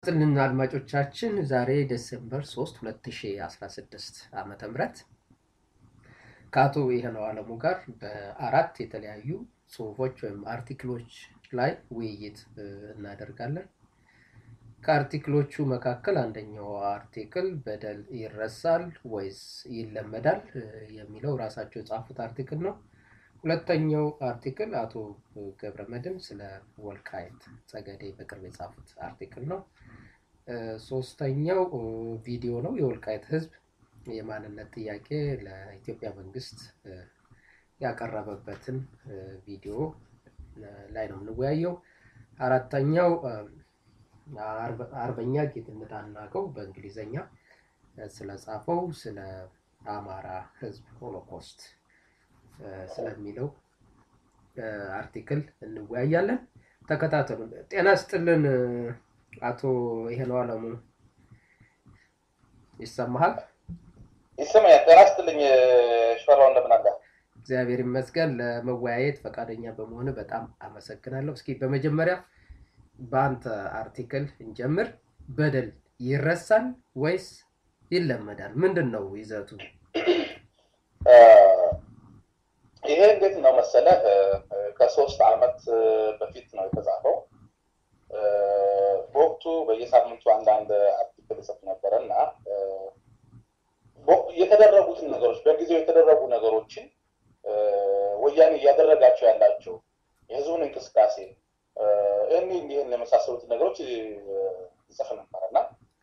ይስጥልን አድማጮቻችን። ዛሬ ዴሴምበር 3 2016 ዓመተ ምህረት ከአቶ ይህነው አለሙ ጋር በአራት የተለያዩ ጽሁፎች ወይም አርቲክሎች ላይ ውይይት እናደርጋለን። ከአርቲክሎቹ መካከል አንደኛው አርቲክል በደል ይረሳል ወይስ ይለመዳል የሚለው ራሳቸው የጻፉት አርቲክል ነው። ሁለተኛው አርቲክል አቶ ገብረ መድን ስለ ወልቃይት ጸገዴ በቅርብ የጻፉት አርቲክል ነው። ሶስተኛው ቪዲዮ ነው። የወልቃይት ህዝብ የማንነት ጥያቄ ለኢትዮጵያ መንግስት ያቀረበበትን ቪዲዮ ላይ ነው የምንወያየው። አራተኛው አርበኛ ጌትነት አናቀው በእንግሊዘኛ ስለጻፈው ስለ አማራ ህዝብ ሆሎኮስት ስለሚለው አርቲክል እንወያያለን። ተከታተሉ። ጤና ስጥልን አቶ ይሄነው አለሙ ይሰማሃል? ይሰማኛል። ጤና ስጥልኝ ሽፈራው፣ እንደምን አለ? እግዚአብሔር ይመስገን። ለመወያየት ፈቃደኛ በመሆን በጣም አመሰግናለሁ። እስኪ በመጀመሪያ በአንተ አርቲክል እንጀምር። በደል ይረሳል ወይስ ይለመዳል? ምንድን ነው ይዘቱ? ይሄ እንዴት ነው መሰለህ፣ ከሶስት አመት በፊት ነው የተጻፈው። በወቅቱ በየሳምንቱ አንዳንድ አርቲክል ጽፍ ነበረ እና የተደረጉትን ነገሮች በጊዜው የተደረጉ ነገሮችን ወያኔ እያደረጋቸው ያላቸው የህዝቡን እንቅስቃሴ ይህን ይህን የመሳሰሉትን ነገሮች ይጽፍ ነበረ እና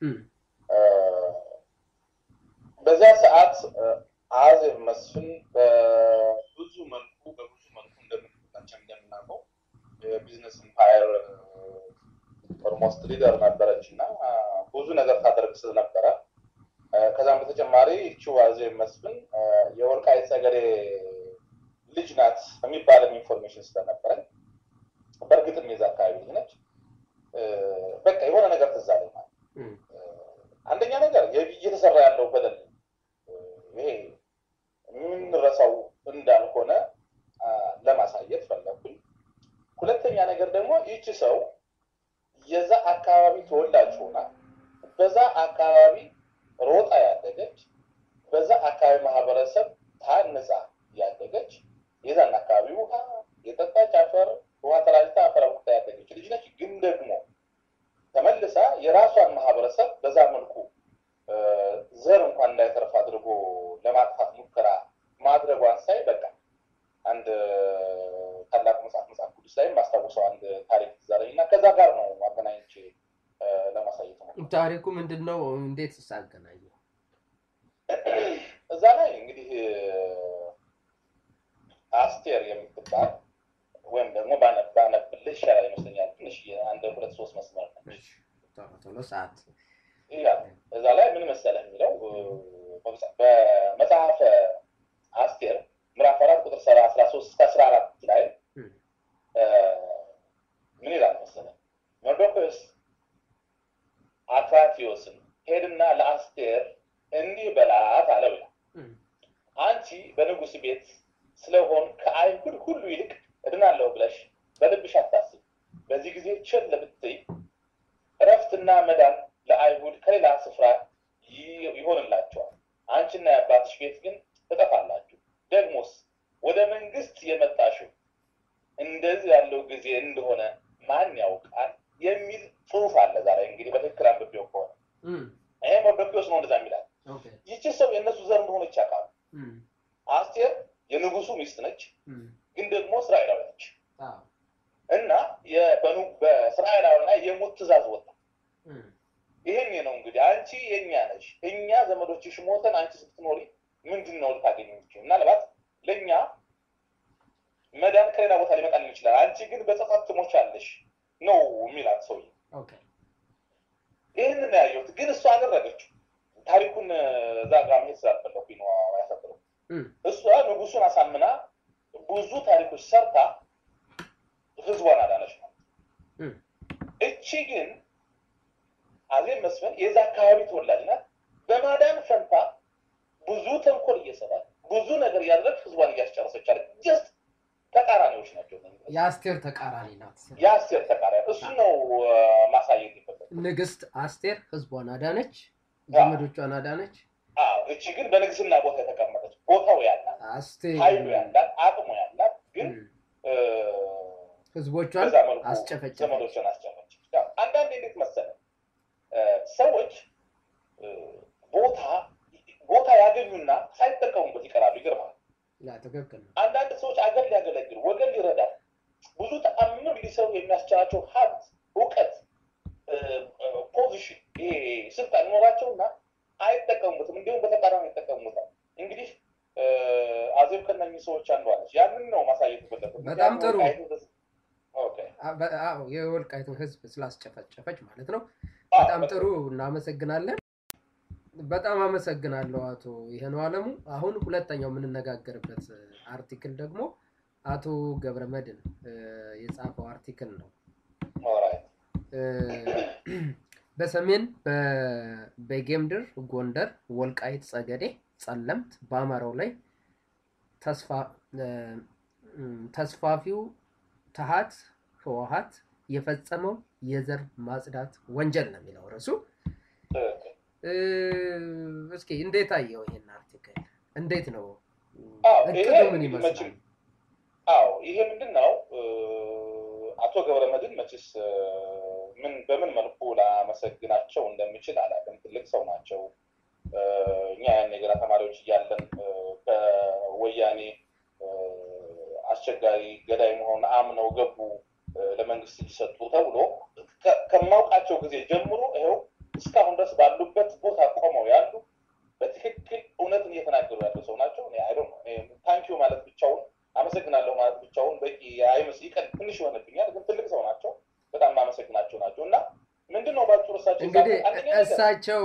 በዚያ ሰዓት አዜብ መስፍን በብዙ መልኩ በብዙ መልኩ እንደምንላቸው እንደምናውቀው የቢዝነስ ኢምፓየር ኦልሞስት ሊደር ነበረች እና ብዙ ነገር ታደርግ ስለነበረ ከዛም በተጨማሪ ይቺው አዜብ መስፍን የወልቃይት ጸገዴ ልጅ ናት የሚባለም ኢንፎርሜሽን ስለነበረን በእርግጥም የዛ አካባቢ ልጅ ነች። በቃ የሆነ ነገር ትዝ አለኝ ማለት አንደኛ ነገር እየተሰራ ያለው በደል ይሄ የምንረሳው እንዳልሆነ ለማሳየት ፈለኩኝ። ሁለተኛ ነገር ደግሞ ይቺ ሰው የዛ አካባቢ ተወላጅ ሆና በዛ አካባቢ ሮጣ ያደገች በዛ አካባቢ ማህበረሰብ ታንጻ ያደገች የዛን አካባቢ ውሃ የጠጣች አፈር ውሃ ተራጅታ አፈር አቡክታ ያደገች ልጅ ነች። ግን ደግሞ ተመልሳ የራሷን ማህበረሰብ በዛ መልኩ ዘር እንኳን እንዳይተርፍ አድርጎ ለማጥፋት ሙከራ ማድረጓን ሳይ በቃ አንድ ታላቅ መጽሐፍ መጽሐፍ ቅዱስ ላይም ማስታወሰው አንድ ታሪክ ትዛለኝ እና ከዛ ጋር ነው አገናኝቼ ለማሳየት ነው። ታሪኩ ምንድን ነው? እንዴት ሳገናኘው? እዛ ላይ እንግዲህ አስቴር የምትባል ወይም ደግሞ ባነብልህ ይሻላል ይመስለኛል። ትንሽ አንድ ሁለት ሶስት መስመር ነች። ቶሎ ሰዓት እዛ ላይ ምን መሰለህ የሚለው በመጽሐፈ አስቴር ምዕራፍ አራት ቁጥር ሰባ አስራ ሶስት እስከ አስራ አራት ላይ ምን ይላል መሰለህ መርዶክዮስ አክራትዮስን ሄድና ለአስቴር እንዲህ በላት አለው ይላል። አንቺ በንጉሥ ቤት ስለሆን ከአይሁድ ሁሉ ይልቅ እድናለሁ ብለሽ በልብሽ አታስብ። በዚህ ጊዜ ቸል ብትይ እረፍትና መዳን ለአይሁድ ከሌላ ስፍራ ይሆንላቸዋል። አንቺና የአባትሽ ቤት ግን ትጠፋላችሁ። ደግሞስ ወደ መንግስት የመጣሽው እንደዚህ ያለው ጊዜ እንደሆነ ማን ያውቃል የሚል ጽሑፍ አለ። ዛሬ እንግዲህ በትክክል አንብቤው ከሆነ ይሄ መርዶክዮስ ነው እንደዛ የሚላል። ይቺ ሰው የእነሱ ዘር እንደሆነች ያውቃሉ። አስቴር የንጉሱ ሚስት ነች፣ ግን ደግሞ እስራኤላዊ ነች እና በእስራኤላዊ ላይ የሞት ትእዛዝ ወጣ። ይህን ነው እንግዲህ አንቺ የኛ ነሽ፣ እኛ ዘመዶችሽ ሞተን አንቺ ስትኖሪ ምንድን ነው ልታገኝ የምችል? ምናልባት ለእኛ መዳን ከሌላ ቦታ ሊመጣልን ይችላል። አንቺ ግን በጸጸት ትሞቻለሽ ነው የሚላት ሰውዬ። ይህንን ነው ያየሁት፣ ግን እሷ አደረገችው። ታሪኩን እዛ ጋር መሄድ ስላልፈለኩኝ ነው ያፈጥረው። እሷ ንጉሱን አሳምና ብዙ ታሪኮች ሰርታ ህዝቧን አዳነች ነው። እቺ ግን አዜብ መስፍን የዛ አካባቢ ተወላጅ ናት። በማዳን ፈንታ ብዙ ተንኮል እየሰራች ብዙ ነገር እያደረግ ህዝቧን እያስጨረሰች አለ። ጀስት ተቃራኒዎች ናቸው። የአስቴር ተቃራኒ ናት። የአስቴር ተቃራኒ እሱ ነው ማሳየት የፈለጉት። ንግስት አስቴር ህዝቧን አዳነች፣ ዘመዶቿን አዳነች። እቺ ግን በንግስና ቦታ የተቀመጠች ቦታው ያላት አስቴር ኃይሉ ያላት አቅሙ ያላት ግን ህዝቦቿን በዛ መልኩ አስጨፈጨፈች። ዘመዶቿን አስጨፈጨች። አንዳንዴ እንዴት መሰለ ሰዎች ቦታ ቦታ ያገኙና ሳይጠቀሙበት ይቀራሉ። ይገርማል። ያ ትክክል ነው። አንዳንድ ሰዎች አገር ሊያገለግል ወገን ሊረዳ ብዙ ተአምር ሊሰሩ የሚያስችላቸው ሀብት፣ እውቀት፣ ፖዚሽን ይሄ ስልጣን ይኖራቸውና አይጠቀሙበትም። እንዲሁም በተቃራኒ ይጠቀሙበታል። እንግዲህ አዜብ ከነኚህ ሰዎች አንዷ ነች። ያንን ነው ማሳየት የፈለኩት። በጣም ጥሩ። ኦኬ። አዎ የወልቃይትን ህዝብ ስላስጨፈጨፈች ማለት ነው። አዎ፣ በጣም ጥሩ እናመሰግናለን። በጣም አመሰግናለሁ አቶ ይሄነው አለሙ። አሁን ሁለተኛው የምንነጋገርበት አርቲክል ደግሞ አቶ ገብረመድን የጻፈው አርቲክል ነው። ኦራይት። እ፣ በሰሜን በጌምድር፣ ጎንደር፣ ወልቃይት፣ ጸገዴ፣ ጸለምት በአማራው ላይ ተስፋ እ፣ ተስፋፊው ተሃት ህወሀት የፈጸመው የዘር ማጽዳት ወንጀል ነው የሚለው ርዕሱ። ትክክል። እ፣ እስኪ እንዴት አየው ይሄን አርቲክል? እንዴት ነው አዎ፣ እቅዱ ይሄ ምን እንግዲህ ይመስላል? መቼም- አዎ ይሄ ምንድን ነው አቶ ገብረመድህን መቼስ እ፣ ምን በምን መልኩ ላመሰግናቸው እንደምችል አላውቅም። ትልቅ ሰው ናቸው። እ፣ እኛ ያኔ ገና ተማሪዎች እያለን እ፣ ከወያኔ እ፣ አስቸጋሪ ገዳይ መሆን አምነው ገቡ እ፣ ለመንግስት እጅ ሰጡ ተብሎ ከ- ከማውቃቸው ጊዜ ጀምሮ ይኸው እስካሁን ድረስ ባሉበት ቦታ ቆመው ያሉ በትክክል እውነትን እየተናገሩ ያሉ ሰው ናቸው። እኔ አይ ዶንት ኖ ታንኪዩ ማለት ብቻውን አመሰግናለሁ ማለት ብቻውን በቂ አይመስ ይቀል ትንሽ ይሆንብኛል፣ ግን ትልቅ ሰው ናቸው። በጣም ማመሰግናቸው ናቸው እና ምንድን ነው ባጭሩ እሳቸው እንግዲህ የጻፉት አንደኛ ነገር እሳቸው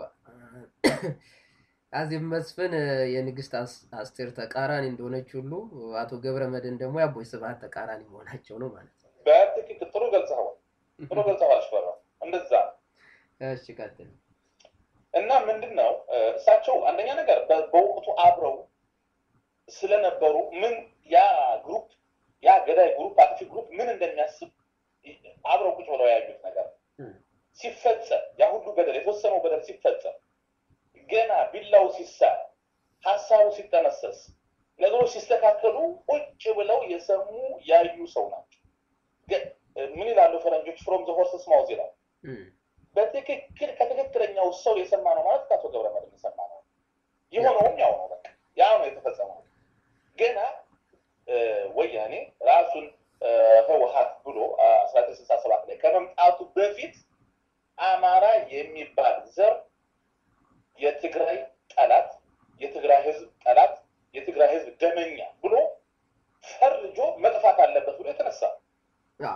አዜብ መስፍን የንግስት አስ- አስቴር ተቃራኒ እንደሆነች ሁሉ አቶ ገብረመድህን ደግሞ የአቦይ ስብሐት ተቃራኒ መሆናቸው ነው ማለት ነው። በትክክል ጥሩ ገልጸዋል። ጥሩ ገልጸዋል። አሽፈራው እንደዛ ነው። እሺ ቀጥል። እና ምንድን ነው እ፣ እሳቸው አንደኛ ነገር በ- በወቅቱ አብረው ስለነበሩ ምን ያ ግሩፕ ያ ገዳይ ግሩፕ አጥፊ ግሩፕ ምን እንደሚያስብ አብረው ቁጭ ብለው ያዩት ነገር ነው። እም፣ ሲፈጸም ያ ሁሉ በደል የተወሰነው በደል ሲፈጸም ገና ቢላው ሲሳል ሀሳቡ ሲጠነሰስ ነገሮች ሲስተካከሉ ቁጭ ብለው የሰሙ ያዩ ሰው ናቸው። ገ- ምን ይላሉ ፈረንጆች? ፍሮም ዘ ሆርስስ ማውዝ ይላል። እም፣ በትክክል ከትክክለኛው ሰው የሰማ ነው ማለት ከአቶ ገብረመድህን የሰማ ነው። የሆነውም ያው ነው። በቃ ያ ነው የተፈጸመው። ገና እ፣ ወያኔ ራሱን እ፣ ህወሀት ብሎ አስራ ዘጠኝ ስልሳ ሰባት ላይ ከመምጣቱ በፊት አማራ የሚባል ዘር የትግራይ ጠላት፣ የትግራይ ህዝብ ጠላት፣ የትግራይ ህዝብ ደመኛ ብሎ ፈርጆ መጥፋት አለበት ብሎ የተነሳ አዎ፣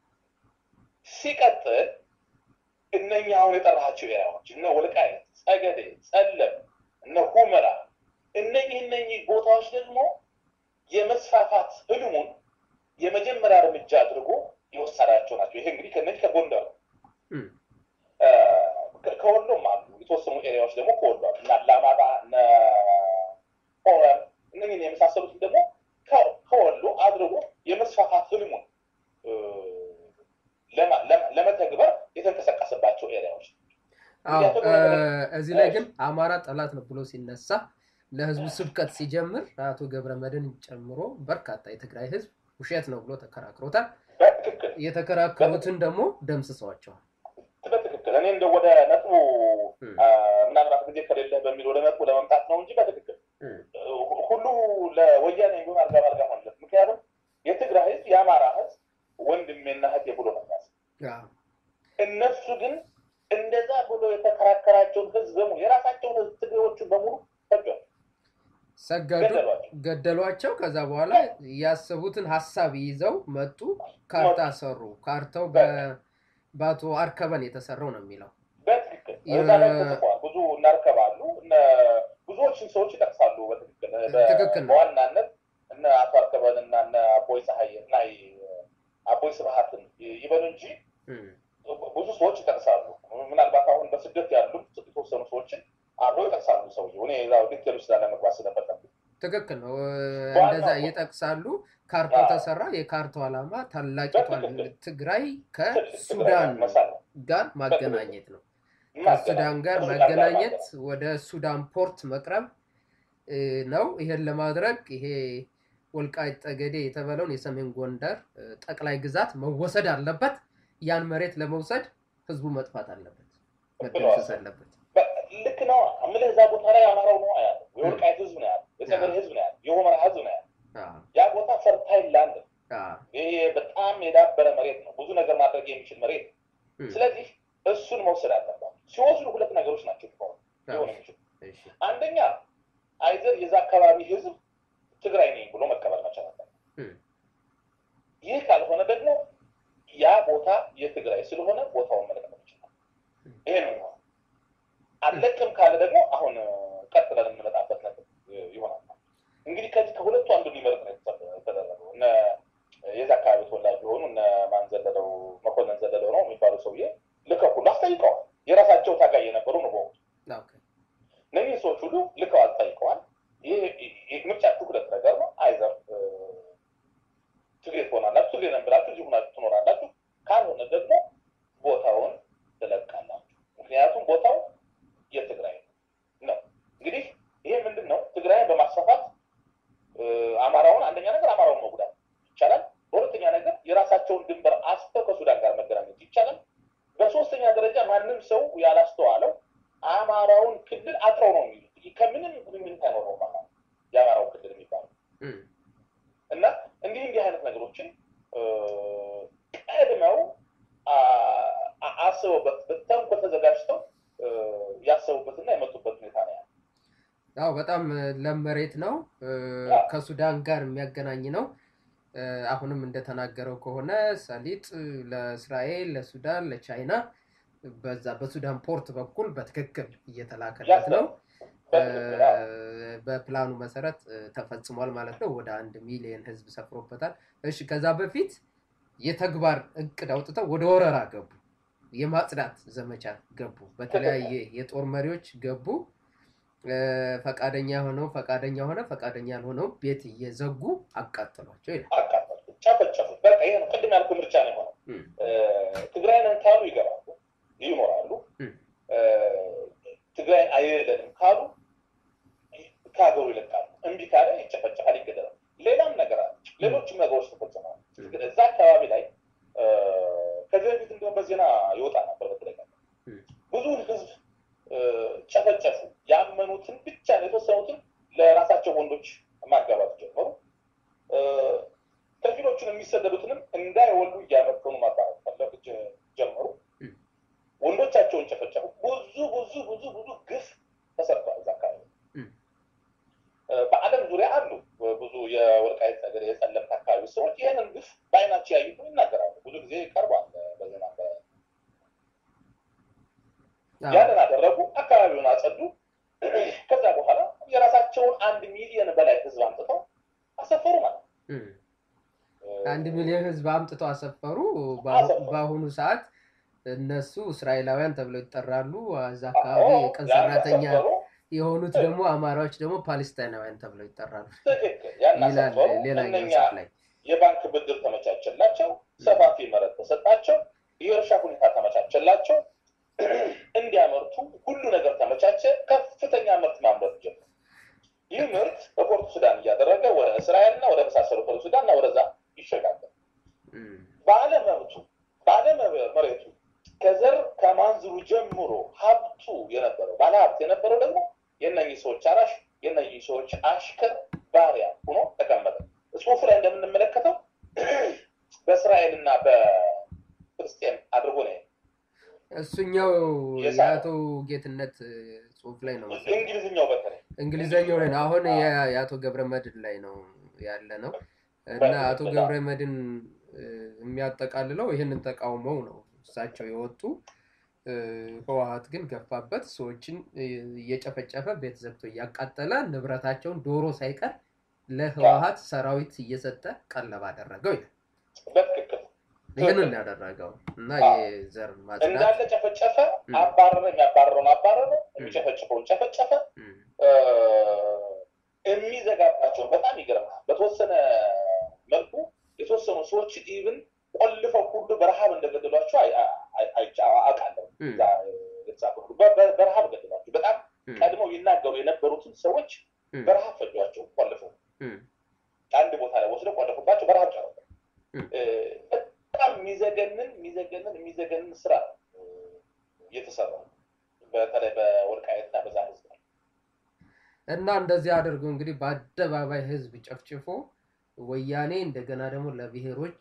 ሲቀጥል እነኛ አሁን የጠራቸው ኤሪያዎች እነ ወልቃይት፣ ጸገዴ፣ ጸለም፣ እነ ሁመራ እነኚህ እነኚህ ቦታዎች ደግሞ የመስፋፋት ህልሙን የመጀመሪያ እርምጃ አድርጎ የወሰዳቸው ናቸው። ይሄ እንግዲህ ከነዚህ ከጎንደር ነው። እም፣ እ፣ ከ- ከወሎም አሉ የተወሰኑ ኤሪያዎች ደግሞ ከወሎ አሉ እና አላማጣ እነ ኦረም እነኝህን የመሳሰሉትን ደግሞ ከ- ከወሎ አድርጎ የመስፋፋት ህልሙን እ፣ ለማ- ለማ- ለመተግበር የተንቀሳቀሰባቸው ኤሪያዎች አዎ። እንግዲህ አቶ እ፣ ገብረመድህን እዚህ ላይ ግን አማራ ጠላት ነው ብሎ ሲነሳ ለህዝቡ ስብከት ሲጀምር አቶ ገብረመድህን ጨምሮ በርካታ የትግራይ ህዝብ ውሸት ነው ብሎ ተከራክሮታል። በትክክል የተከራከሩትን ደግሞ ደምስሰዋቸዋል። በትክክል እኔ እንደ ወደ ነጥቡ እም፣ አ፣ ምናልባት ጊዜ ከሌለ በሚል ወደ ነጥቡ ለመምጣት ነው እንጂ በትክክል እም፣ ሁ- ሁሉ ለወያኔ የሚሆን አልጋ ባልጋ ማለት ምክንያቱም የትግራይ ህዝብ የአማራ ህዝብ ወንድሜና እህቴ ብሎ ነው የሚያስብ። አዎ፣ እነሱ ግን እንደዛ ብሎ የተከራከራቸውን ህዝብ በሙሉ የራሳቸውን ህዝብ ትግሬዎቹን በሙሉ ፈጇል፣ ሰገዱ፣ ገደሏቸው። ገደሏቸው። ከዛ በኋላ ያሰቡትን ሀሳብ ይዘው መጡ፣ ካርታ ሰሩ። ካርታው በ- በአቶ አርከበን የተሰራው ነው የሚለው በትክክል የ- እዛ ላይ ተጽፏል። ብዙ እናርከባሉ እነ ብዙዎችን ሰዎች ይጠቅሳሉ። በትክክል በ- ትክክል ነው። በዋናነት እነ አቶ አርከበን እና እነ አቦይ ፀሐይ እና ይ- አቦይ ስብሀትን ይበሉ እንጂ እም፣ ብዙ ሰዎች ይጠቅሳሉ። ምናልባት አሁን በስደት ያሉ የተወሰኑ ሰዎችን አብረው ይጠቅሳሉ። ሰውዬው እኔ ዛው ዲቴል ውስጥ ላለመግባት ስለፈለኩ ትክክል ነው። እ፣ ዋናው እንደዛ ነው። ይጠቅሳሉ። ካርታው አዎ። ተሰራ። የካርታው ዓላማ ታላቂቷን በትክክል። ትግራይ ትግራይ ከሱዳን መሳል ነው። ጋር ማገናኘት ነው። ከሱዳን ጋር ማገናኘት ወደ ሱዳን ፖርት መቅረብ እ፣ ነው። ይሄን ለማድረግ ይሄ ወልቃይት ጠገዴ የተባለውን የሰሜን ጎንደር እ፣ ጠቅላይ ግዛት መወሰድ አለበት። ያን መሬት ለመውሰድ ህዝቡ መጥፋት አለበት፣ መደምሰስ አለበት። በ- ልክ ነው የምልህ እዛ ቦታ ላይ አማራው ነው ያለው፣ የወልቃይት ህዝብ ነው ያለው፣ የጸገዴ ህዝብ ነው ያለው፣ የሁመራ ህዝብ ነው ያለው። አዎ፣ ያ ቦታ ፈርታይል ላንድ ነው። አዎ፣ ይሄ በጣም የዳበረ መሬት ነው። ብዙ ነገር ማድረግ የሚችል መሬት ነው። እም፣ ስለዚህ እሱን መውሰድ አለባቸው። ሲወስዱ ሁለት ነገሮች ናቸው ሊሆኑ አዎ፣ ሊሆኑ የሚችሉ እሺ፣ አንደኛ አይዘር የዛ አካባቢ ህዝብ ትግራይ ነኝ ብሎ መቀበል መቻል አለበት። እም፣ ይህ ካልሆነ ደግሞ ያ ቦታ የትግራይ ስለሆነ ቦታውን መለቀቅ ይችላል። ይሄ ነው የሚሆነው። አለቅም ካለ ደግሞ አሁን ቀጥለን የምንመጣበት ነገር ይሆናል። እንግዲህ ከዚህ ከሁለቱ አንዱ ሊመርጥ ነው የተደረገው። እነ የዛ አካባቢ ተወላጅ የሆኑ እነ ማን ዘለለው መኮንን ዘለለው ነው የሚባሉ ሰውዬ ልከው ሁሉ አስጠይቀዋል። የራሳቸው ታጋይ የነበሩ ነው በወቅቱ ኦኬ፣ እነዚህ ሰዎች ሁሉ ልከው አስጠይቀዋል። ይህ ይህ ምርጫችሁ ሁለት ነገር ነው። አይዘር ትግሬ ትሆናላችሁ፣ ትግሬ ነን ብላችሁ እዚህ ሆናችሁ ትኖራላችሁ። ካልሆነ ደግሞ ቦታውን ትለቃላችሁ። ምክንያቱም ቦታው የትግራይ ነው። እንግዲህ ይሄ ምንድን ነው? ትግራይን በማስፋፋት እ፣ አማራውን አንደኛ ነገር አማራውን መጉዳት ይቻላል። በሁለተኛ ነገር የራሳቸውን ድንበር አስተው ከሱዳን ጋር መገናኘት ይቻላል። በሶስተኛ ደረጃ ማንም ሰው ያላስተዋለው አማራውን ክልል አጥረው ነው የሚሉት። ይህ ከምንም ግንኙነት አይኖረውም አማራ የአማራው ክልል የሚባለው እም፣ እና እንዲህ እንዲህ አይነት ነገሮችን እ፣ ቀድመው አ- አ- አስበውበት በተንኮል ተዘጋጅተው እ፣ ያሰቡበትና የመጡበት ሁኔታ ነው ያለው። አዎ በጣም እ፣ ለም መሬት ነው እ፣ አዎ። ከሱዳን ጋር የሚያገናኝ ነው። እ፣ አሁንም እንደተናገረው ከሆነ ሰሊጥ እ፣ ለእስራኤል፣ ለሱዳን፣ ለቻይና በዛ በሱዳን ፖርት በኩል በትክክል እየተላከለት ነው። እ፣ በትክክል አዎ። በፕላኑ መሰረት እ፣ ተፈጽሟል ማለት ነው። ወደ አንድ ሚሊዮን ህዝብ ሰፍሮበታል። እሺ ከዛ በፊት የተግባር እቅድ አውጥተው ወደ ወረራ ገቡ። የማጽዳት ዘመቻ ገቡ። በተለያየ የጦር መሪዎች ገቡ። እ፣ ፈቃደኛ ሆነው ፈቃደኛ ሆነ ፈቃደኛ ያልሆነው ቤት እየዘጉ አቃጠሏቸው ይላል። አቃጠሉ፣ ጨፈጨፉት። በቃ ይሄ ነው ቅድም ያልኩህ ምርጫ ነው የሆነው። እም፣ እ፣ ትግራይ ነን ካሉ ይገባሉ፣ ይኖራሉ። እም፣ እ፣ ትግራይ አይደለንም ካሉ ከሀገሩ ይለቃሉ። እምቢ ካለ ይጨፈጨፋል፣ ይገደላል። ሌላም ነገር አለ። ሌሎችም ነገሮች ተፈጽመዋል። እዛ አካባቢ ላይ እ፣ ከዚህ በፊት እንዲሁም በዜና ይወጣ ነበር በተደጋጋሚ እም፣ ብዙውን ህዝብ እ፣ ጨፈጨፉ። ያመኑትን ብቻ ነው የተወሰኑትን ለራሳቸው ወንዶች ማጋባት ጀመሩ። እ፣ ከፊሎቹን የሚሰደዱትንም እንዳይወሉ እያመከኑ ማባረት ፈለግ ጀ- ጀመሩ። እም። ወንዶቻቸውን ጨፈጨፉ። ብዙ ብዙ ብዙ ብዙ ግፍ ተሰርቷል እዛ አካባቢ። እም። እ፣ በዓለም ዙሪያ አሉ ብዙ የወልቃይት ነገር የጸለምት አካባቢ ሰዎች ይህንን ግፍ በአይናቸው ያዩት ይናገራሉ። ብዙ ጊዜ ቀርቧል በዜና በ- አዎ፣ ያንን አደረጉ። አካባቢውን አጸዱ። ከዛ በኋላ የራሳቸውን አንድ ሚሊዮን በላይ ህዝብ አምጥተው አሰፈሩ ማለት ነው። እም። አንድ ሚሊዮን ህዝብ አምጥተው አሰፈሩ። በአሁ- አሰፈሩ። በአሁኑ ሰዓት እነሱ እስራኤላውያን ተብለው ይጠራሉ። እዛ አካባቢ አዎ፣ የቀን ያን ሰራተኛ አሰፈሩ። የሆኑት ደግሞ አማራዎች ደግሞ ፓሌስታይናውያን ተብለው ይጠራሉ ትክክል። ያን ይላል አሰፈሩ። ሌላኛው እነኛ ጽሑፍ ላይ። የባንክ ብድር ተመቻቸላቸው፣ ሰፋፊ መሬት ተሰጣቸው፣ የእርሻ ሁኔታ ተመቻቸላቸው፣ እንዲያመርቱ ሁሉ ነገር ተመቻቸ። ከፍተኛ ምርት ማምረት ጀመሩ። ይህ ምርት በፖርቱ ሱዳን እያደረገ ወደ እስራኤልና ወደ መሳሰሉ ፖርቱ ሱዳንና ወደዛ ይሸጋገር። እም፣ ባለመብቱ ባለመሬቱ ከዘር ከማንዝሩ ጀምሮ ሀብቱ የነበረው ባለሀብት የነበረው ደግሞ የእነኚህ ሰዎች አራሽ የእነኚህ ሰዎች አሽከር ባሪያ ሆኖ ተቀመጠ። ጽሁፉ ላይ እንደምንመለከተው በእስራኤልና በፍልስጤም አድርጎ ነው እሱኛው የሳ- የአቶ ጌትነት እ፣ ጽሑፍ ላይ ነው መሰለኝ። እንግሊዝኛው በተለይ እንግሊዘኛው ላይ ነው። አሁን የ- የአቶ ገብረ መድን ላይ ነው ያለ ነው እና አቶ ገብረ መድን እ፣ የሚያጠቃልለው ይህንን ተቃውመው ነው እሳቸው የወጡ እ፣ ህወሀት ግን ገፋበት። ሰዎችን እ፣ እየጨፈጨፈ ቤት ዘግቶ እያቃጠለ ንብረታቸውን ዶሮ ሳይቀር ለህወሀት ሰራዊት እየሰጠ ቀለብ አደረገው ይላል። በትክክል ይህንን ያደረገው እና የዘር ማጽዳት እንዳለ ጨፈጨፈ፣ ም። አባረረ፣ የሚያባረረውን አባረረ፣ የሚጨፈጭፈውን ጨፈጨፈ። እም፣ የሚዘጋባቸውን በጣም ይገርማል። በተወሰነ መልኩ ሰዎችን ኢቭን ቆልፈው ሁሉ በረሃብ እንደገደሏቸው አውቃለሁ። በረሃብ ገደሏቸው። በጣም ቀድመው ይናገሩ የነበሩትን ሰዎች በረሃብ ፈጇቸው፣ ቆልፈው አንድ ቦታ ላይ ወስደው ቆልፉባቸው በረሃብ ጨረሱ። በጣም የሚዘገንን የሚዘገንን የሚዘገንን ስራ እየተሰራ በተለይ በወልቃየትና በዛ ህዝብ ላይ እና እንደዚህ አድርገው እንግዲህ በአደባባይ ህዝብ ጨፍጭፎ ወያኔ እንደገና ደግሞ ለብሔሮች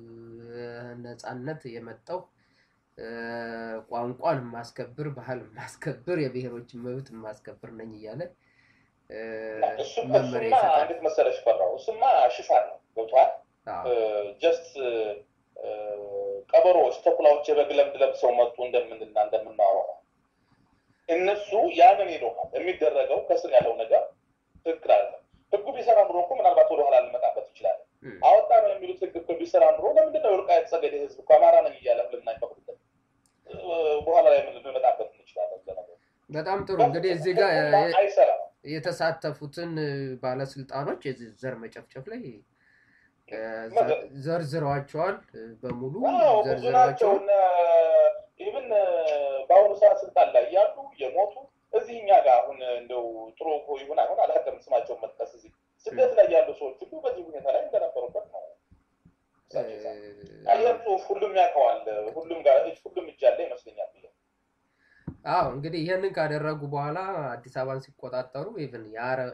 ነፃነት የመጣው ቋንቋን የማስከብር ባህል የማስከብር የብሔሮችን መብት የማስከብር ነኝ እያለ መመሪያ ይሰጣል። እንዴት መሰለሽ ፈራው? እሱማ ሽፋን ነው ገብቷል። ጀስት ቀበሮዎች፣ ተኩላዎች የበግ ለምድ ለብሰው መጡ እንደምንና እንደምናወራው እነሱ ያንን ይለዋል። የሚደረገው ከስር ያለው ነገር ትክክል አለ። ህጉ ቢሰራ ኑሮ እኮ ምናልባት ወደኋላ ልንመጣበት እንችላለን። አወጣ ነው የሚሉት ህግ እኮ ቢሰራ ኑሮ ለምንድን ነው የወልቃይት ጠገዴ ህዝብ እኮ አማራ ነኝ እያለ ልናይፈቅድበት በኋላ ላይ ልንመጣበት እንችላለን። በጣም ጥሩ እንግዲህ እዚህ ጋር አይሰራም። የተሳተፉትን ባለስልጣኖች የዚህ ዘር መጨፍጨፍ ላይ ዘርዝረዋቸዋል። በሙሉ ብዙ ናቸው። ኢቭን በአሁኑ ሰዓት ስልጣን ላይ ያሉ የሞቱ እዚህ እኛ ጋር አሁን እንደው ጥሩ ይሁን አይሆን አላውቅም፣ ስማቸውን መጥቀስ እዚህ ስደት ላይ ያሉ ሰዎች ሁሉ በዚህ ሁኔታ ላይ እንደነበሩበት ነው። ይህን ጽሁፍ ሁሉም ያውቀዋል። ሁሉም ጋር ሁሉም እጅ ያለ ይመስለኛል። አዎ እንግዲህ ይህንን ካደረጉ በኋላ አዲስ አበባን ሲቆጣጠሩ ኢቭን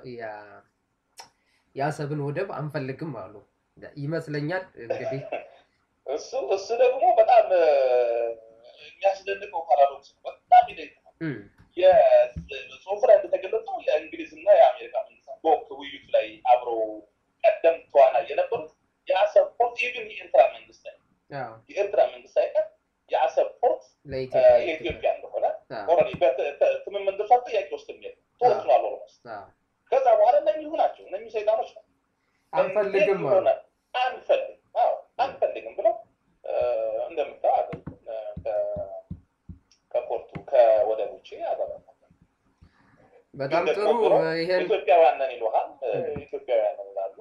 የአሰብን ወደብ አንፈልግም አሉ ይመስለኛል። እንግዲህ እሱ እሱ ደግሞ በጣም የሚያስደንቀው ፓራዶክስ ነው። በጣም ይደግማል። የጽሁፍ ላይ እንደተገለጸው የእንግሊዝና የአሜሪካ መንግስታት በወቅቱ ውይይቱ ላይ አብረው ቀደም ተዋናይ የነበሩት የአሰብ ፖርት ኢቭን የኤርትራ መንግስት ላይ የኤርትራ መንግስት ሳይቀር የአሰብ ፖርት የኢትዮጵያ እንደሆነ ኦልሬዲ በትምምን ደርሷል። ጥያቄ ውስጥ የሚል ተወስኗል። ኦልሞስት ከዛ በኋላ እነኚሁ ናቸው እነኚሁ ሰይጣኖች ነው አንፈልግም አንፈልግም አንፈልግም ብለው እንደምታው ከፖርቱ ከወደብ ውጭ ያደረጋል። በጣም ጥሩ። ይሄን ኢትዮጵያውያን ነን ይሉሃል፣ ኢትዮጵያውያን ነን ይላሉ።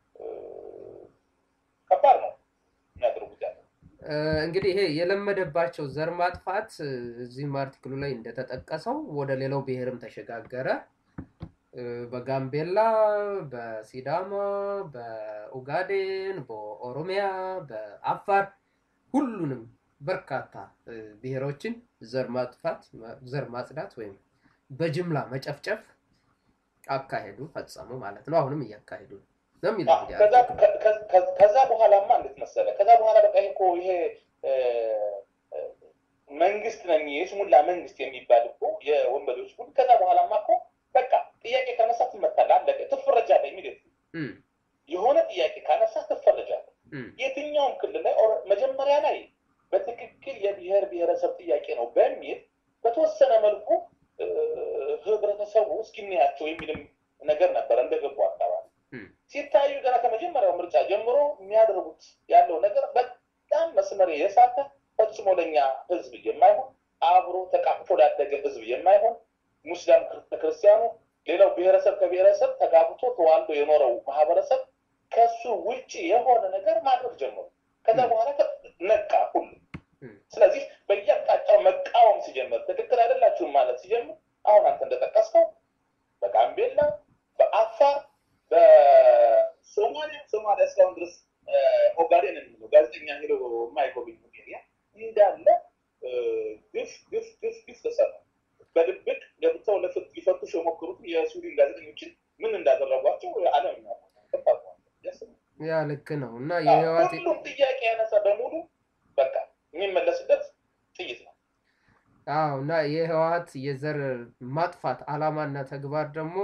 ከባድ ነው የሚያደርጉት ያለ እንግዲህ ይሄ የለመደባቸው ዘር ማጥፋት እዚህም አርቲክሉ ላይ እንደተጠቀሰው ወደ ሌላው ብሔርም ተሸጋገረ። በጋምቤላ፣ በሲዳማ፣ በኡጋዴን፣ በኦሮሚያ፣ በአፋር ሁሉንም በርካታ ብሔሮችን ዘር ማጥፋት ዘር ማጽዳት ወይም በጅምላ መጨፍጨፍ አካሄዱ ፈጸሙ ማለት ነው። አሁንም እያካሄዱ ነው የሚለው ከዛ በኋላማ እንዴት መሰለ ከዛ በኋላ በቃ እኮ ይሄ መንግስት ነኝ የስሙላ መንግስት የሚባል እኮ የወንበዴዎች ቡድን ከዛ በኋላማ እኮ በቃ ጥያቄ ካነሳ ትመታለህ፣ አለቀ፣ ትፈረጃለህ። የሚል የሆነ ጥያቄ ካነሳ ትፈረጃለህ። የትኛውም ክልል ላይ መጀመሪያ ላይ በትክክል የብሔር ብሔረሰብ ጥያቄ ነው በሚል በተወሰነ መልኩ ህብረተሰቡ እስኪናያቸው የሚልም ነገር ነበር እንደገቡ አካባቢ ሲታዩ ገና ከመጀመሪያው ምርጫ ጀምሮ የሚያደርጉት ያለው ነገር በጣም መስመር የሳተ ፈጽሞ ለኛ ህዝብ የማይሆን አብሮ ተቃቅፎ ላደገ ህዝብ የማይሆን ሙስሊም ክርስቲያኑ፣ ሌላው ብሔረሰብ ከብሔረሰብ ተጋብቶ ተዋልዶ የኖረው ማህበረሰብ ከሱ ውጭ የሆነ ነገር ማድረግ ጀመሩ። ከዛ በኋላ ነቃ ሁሉ። ስለዚህ በየአቅጣጫው መቃወም ሲጀምር ትክክል አይደላችሁም ማለት ሲጀምር አሁን አንተ እንደጠቀስከው በጋምቤላ፣ በአፋር፣ በሶማሊያ ሶማሊያ እስካሁን ድረስ ኦጋዴን የሚለው ጋዜጠኛ ሄዶ የማይጎብኝ ኤሪያ እንዳለ ግፍ ግፍ ግፍ ግፍ ተሰራ። በድብቅ ገብተው ሊፈቱሽ የሞከሩትን የስዊድን ጋዜጠኞችን ምን እንዳደረጓቸው ዓለም ያ ልክ ነው እና የህዋት ሁሉም ጥያቄ ያነሳ በሙሉ በቃ የሚመለስበት ጥይት ነው። አዎ እና የህወሀት የዘር ማጥፋት አላማና ተግባር ደግሞ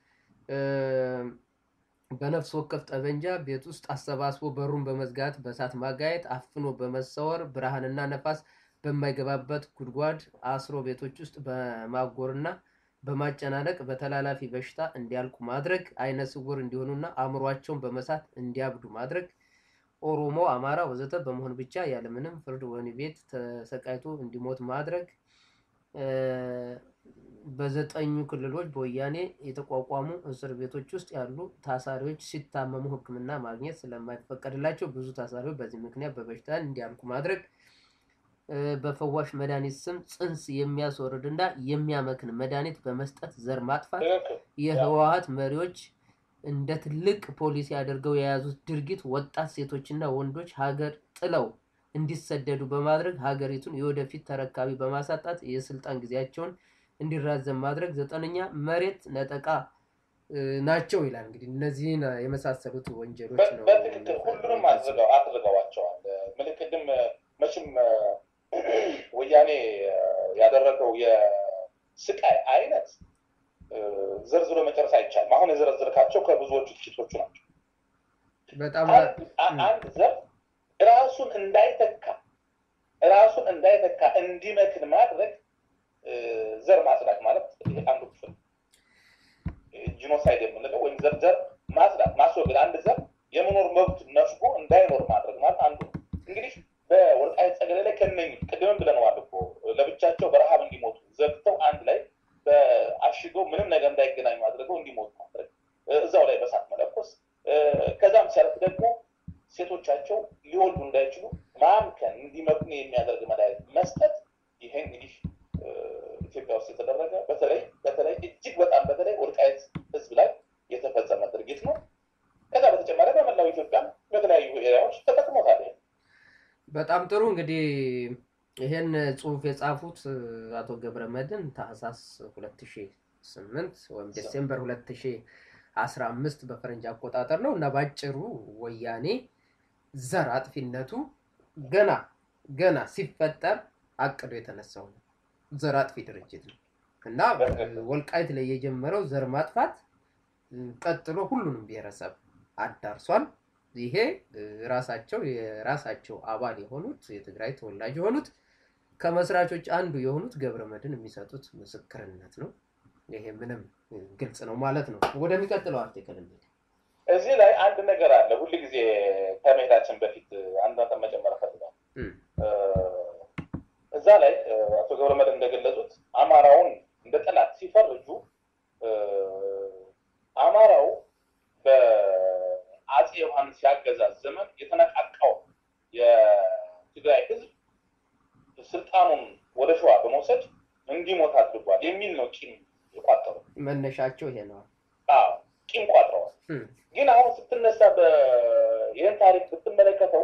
በነፍስ ወከፍ ጠበንጃ ቤት ውስጥ አሰባስቦ በሩን በመዝጋት በእሳት ማጋየት፣ አፍኖ በመሰወር ብርሃንና ነፋስ በማይገባበት ጉድጓድ አስሮ ቤቶች ውስጥ በማጎርና በማጨናነቅ በተላላፊ በሽታ እንዲያልቁ ማድረግ፣ አይነ ስውር እንዲሆኑና አእምሯቸውን በመሳት እንዲያብዱ ማድረግ፣ ኦሮሞ፣ አማራ ወዘተ በመሆን ብቻ ያለምንም ፍርድ ወህኒ ቤት ተሰቃይቶ እንዲሞት ማድረግ፣ በዘጠኙ ክልሎች በወያኔ የተቋቋሙ እስር ቤቶች ውስጥ ያሉ ታሳሪዎች ሲታመሙ ሕክምና ማግኘት ስለማይፈቀድላቸው ብዙ ታሳሪዎች በዚህ ምክንያት በበሽታ እንዲያልቁ ማድረግ፣ በፈዋሽ መድኃኒት ስም ጽንስ የሚያስወርድ እና የሚያመክን መድኃኒት በመስጠት ዘር ማጥፋት የህወሀት መሪዎች እንደ ትልቅ ፖሊሲ አድርገው የያዙት ድርጊት ወጣት ሴቶችና ወንዶች ሀገር ጥለው እንዲሰደዱ በማድረግ ሀገሪቱን የወደፊት ተረካቢ በማሳጣት የስልጣን ጊዜያቸውን እንዲራዘም ማድረግ፣ ዘጠነኛ መሬት ነጠቃ ናቸው ይላል። እንግዲህ እነዚህን የመሳሰሉት ወንጀሎች ነው። በትክክል ሁሉንም አድርገዋቸዋል። ምልክትም መቼም ወያኔ ያደረገው የስቃይ አይነት ዘርዝሮ መጨረስ አይቻልም። አሁን የዘረዘርካቸው ከብዙዎቹ ጥቂቶቹ ናቸው። በጣም አንድ ዘር ራሱን እንዳይተካ ራሱን እንዳይተካ እንዲመክን ማድረግ ዘር ማጽዳት ማለት ይሄ አንዱ ክፍል ጂኖሳይድ የምንለው ወይም ዘር ዘር ማጽዳት ማስወገድ፣ አንድ ዘር የመኖር መብት ነፍጎ እንዳይኖር ማድረግ ማለት አንዱ ነው። እንግዲህ በወልቃይት ጠገዴ ላይ ከነኝ ቅድምም ብለነዋል እኮ ለብቻቸው በረሃብ እንዲሞቱ ዘግተው አንድ ላይ በአሽገው ምንም ነገር እንዳይገናኙ አድርገው እንዲሞቱ ማድረግ፣ እዛው ላይ በሳት መለኮስ፣ ከዛም ሲያልፍ ደግሞ ሴቶቻቸው ሊወልዱ እንዳይችሉ ማምከን እንዲመክኑ የሚያደርግ መድኃኒት መስጠት። ይሄ እንግዲህ ኢትዮጵያ ውስጥ የተደረገ በተለይ በተለይ እጅግ በጣም በተለይ ወልቃይት ሕዝብ ላይ የተፈጸመ ድርጊት ነው። ከዛ በተጨማሪ በመላው ኢትዮጵያ በተለያዩ ኤሪያዎች ተጠቅሞታል። በጣም ጥሩ እንግዲህ ይህን ጽሁፍ የጻፉት አቶ ገብረ መድህን ታህሳስ 2008 ወይም ዲሴምበር 2015 በፈረንጅ አቆጣጠር ነው እና ባጭሩ ወያኔ ዘር አጥፊነቱ ገና ገና ሲፈጠር አቅዶ የተነሳው ነው። ዘር አጥፊ ድርጅት ነው እና ወልቃይት ላይ የጀመረው ዘር ማጥፋት ቀጥሎ ሁሉንም ብሔረሰብ አዳርሷል። ይሄ ራሳቸው የራሳቸው አባል የሆኑት የትግራይ ተወላጅ የሆኑት ከመስራቾች አንዱ የሆኑት ገብረ መድህን የሚሰጡት ምስክርነት ነው። ይሄ ምንም ግልጽ ነው ማለት ነው። ወደሚቀጥለው አርቲክል እንሂድ። እዚህ ላይ አንድ ነገር አለ። ሁል ጊዜ ከመሄዳችን በፊት አንድ ነጥብ መጨመር እፈልጋለሁ። እዛ ላይ አቶ ገብረ መድህን እንደገለጹት አማራውን እንደ ጠላት ሲፈርጁ አማራው በአፄ ዮሐንስ ያገዛዝ ዘመን የተነቃቃው የትግራይ ሕዝብ ስልጣኑን ወደ ሸዋ በመውሰድ እንዲሞት አድርጓል የሚል ነው ቂም የቋጠሩ መነሻቸው ይሄ ነው። ቂም ቋጥረዋል። ግን አሁን ስትነሳ ይህን ታሪክ ብትመለከተው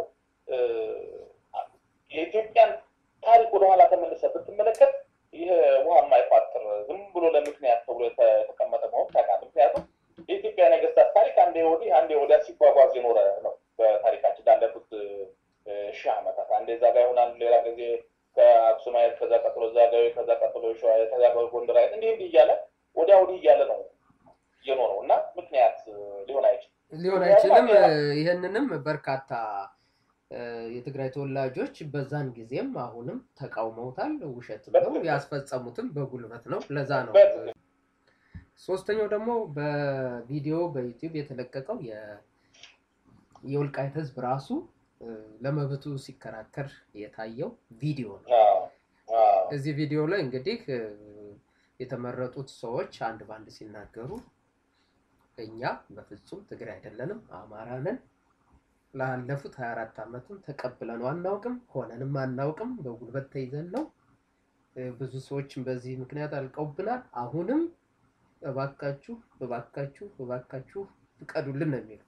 የኢትዮጵያን ታሪክ ወደኋላ ተመልሰ ብትመለከት ይህ ውሃ የማይቋጥር ዝም ብሎ ለምክንያት ተብሎ የተቀመጠ መሆን ታውቃለህ። ምክንያቱም የኢትዮጵያ ነገስታት ታሪክ አንዴ ወዲህ አንዴ ወዲያ ሲጓጓዝ የኖረ ነው። በታሪካችን ላለፉት ሺህ ዓመታት አንዴ እዛ ጋ ይሆናል፣ ሌላ ጊዜ ከአክሱማየት፣ ከዛ ቀጥሎ ዛጋዊ፣ ከዛ ቀጥሎ ሸዋ፣ ከዛ ጎንደራየት እንዲህ እንዲህ እያለ ወዲያ ወዲህ እያለ ነው የኖረው እና ምክንያት ሊሆን አይችልም ሊሆን አይችልም። ይህንንም በርካታ የትግራይ ተወላጆች በዛን ጊዜም አሁንም ተቃውመውታል። ውሸት ብለው ያስፈጸሙትም በጉልበት ነው። ለዛ ነው። ሶስተኛው ደግሞ በቪዲዮ በዩቲዩብ የተለቀቀው የወልቃይት ህዝብ ራሱ ለመብቱ ሲከራከር የታየው ቪዲዮ ነው። እዚህ ቪዲዮ ላይ እንግዲህ የተመረጡት ሰዎች አንድ ባንድ ሲናገሩ እኛ በፍጹም ትግራይ አይደለንም፣ አማራ ነን ላለፉት 24 ዓመትም ተቀብለነው አናውቅም፣ ሆነንም አናውቅም። በጉልበት ተይዘን ነው። ብዙ ሰዎችም በዚህ ምክንያት አልቀውብናል። አሁንም እባካችሁ እባካችሁ እባካችሁ ፍቀዱልን ነው የሚለው።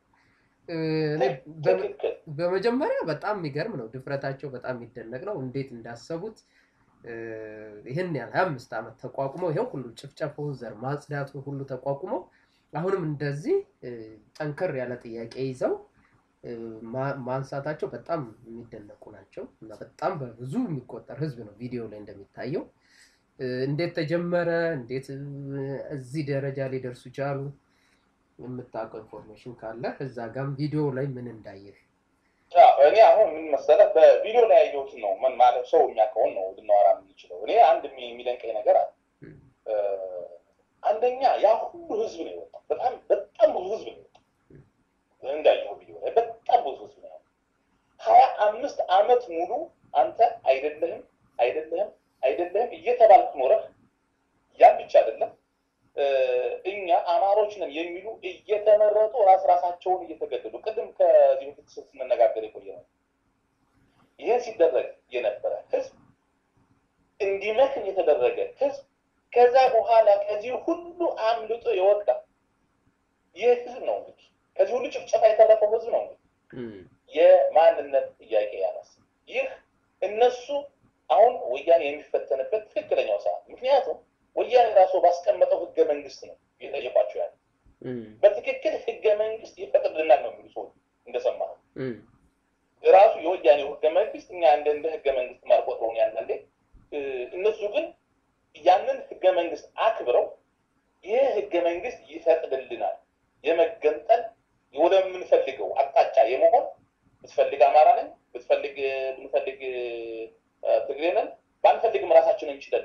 በመጀመሪያ በጣም የሚገርም ነው፣ ድፍረታቸው በጣም የሚደነቅ ነው። እንዴት እንዳሰቡት ይህን ያህል ሀያ አምስት ዓመት ተቋቁመው ይኸው ሁሉ ጭፍጨፋው፣ ዘር ማጽዳቱ ሁሉ ተቋቁመው አሁንም እንደዚህ ጠንከር ያለ ጥያቄ ይዘው ማንሳታቸው በጣም የሚደነቁ ናቸው እና በጣም በብዙ የሚቆጠር ህዝብ ነው ቪዲዮ ላይ እንደሚታየው። እንዴት ተጀመረ? እንዴት እዚህ ደረጃ ሊደርሱ ቻሉ? የምታውቀው ኢንፎርሜሽን ካለ እዛ ጋም ቪዲዮ ላይ ምን እንዳየህ። እኔ አሁን ምን መሰለህ በቪዲዮ ላይ ያየሁትን ነው ምን ማለት ሰው የሚያውቀውን ነው ልናወራ የምንችለው። እኔ አንድ የሚደንቀኝ ነገር አለ። አንደኛ ያ ሁሉ ህዝብ ነው የወጣው። በጣም በጣም ብዙ ህዝብ ነው የወጣው። እንዳየው ቪዲዮ ላይ በጣም ብዙ ህዝብ ነው ሀያ አምስት አመት ሙሉ አንተ አይደለህም አይደለህም አይደለህም እየተባልክ ኖረህ ያን አማሮች ነን የሚሉ እየተመረጡ ራስ ራሳቸውን እየተገደሉ ቅድም ከዚህ በፊት ስንነጋገር የቆየ ነው። ይህን ሲደረግ የነበረ ህዝብ እንዲመክን የተደረገ ህዝብ ከዛ በኋላ ከዚህ ሁሉ አምልጦ የወጣ ይህ ህዝብ ነው እንግዲህ ከዚህ ሁሉ ጭፍጨፋ የተረፈው ህዝብ ነው እንግዲህ የማንነት ጥያቄ ያነሳ ይህ እነሱ አሁን ወያኔ የሚፈተንበት ትክክለኛው ሰዓት ምክንያቱም ወያኔ ራሱ ባስቀመጠው ህገ መንግስት ነው እየጠየቋቸው ያለ በትክክል ህገ መንግስት ይፈቅድልናል ነው የሚሉ ሰዎች እንደሰማ ራሱ የወያኔው ህገ መንግስት እኛ እንደ እንደ ህገ መንግስት ማርቆጥረውን ያንዳንዴ እነሱ ግን ያንን ህገ መንግስት አክብረው ይህ ህገ መንግስት ይፈቅድልናል የመገንጠል ወደምንፈልገው አቅጣጫ የመሆን ብትፈልግ አማራ ነን ብትፈልግ ብንፈልግ ትግሬ ነን ባንፈልግም ራሳችንን እንችለን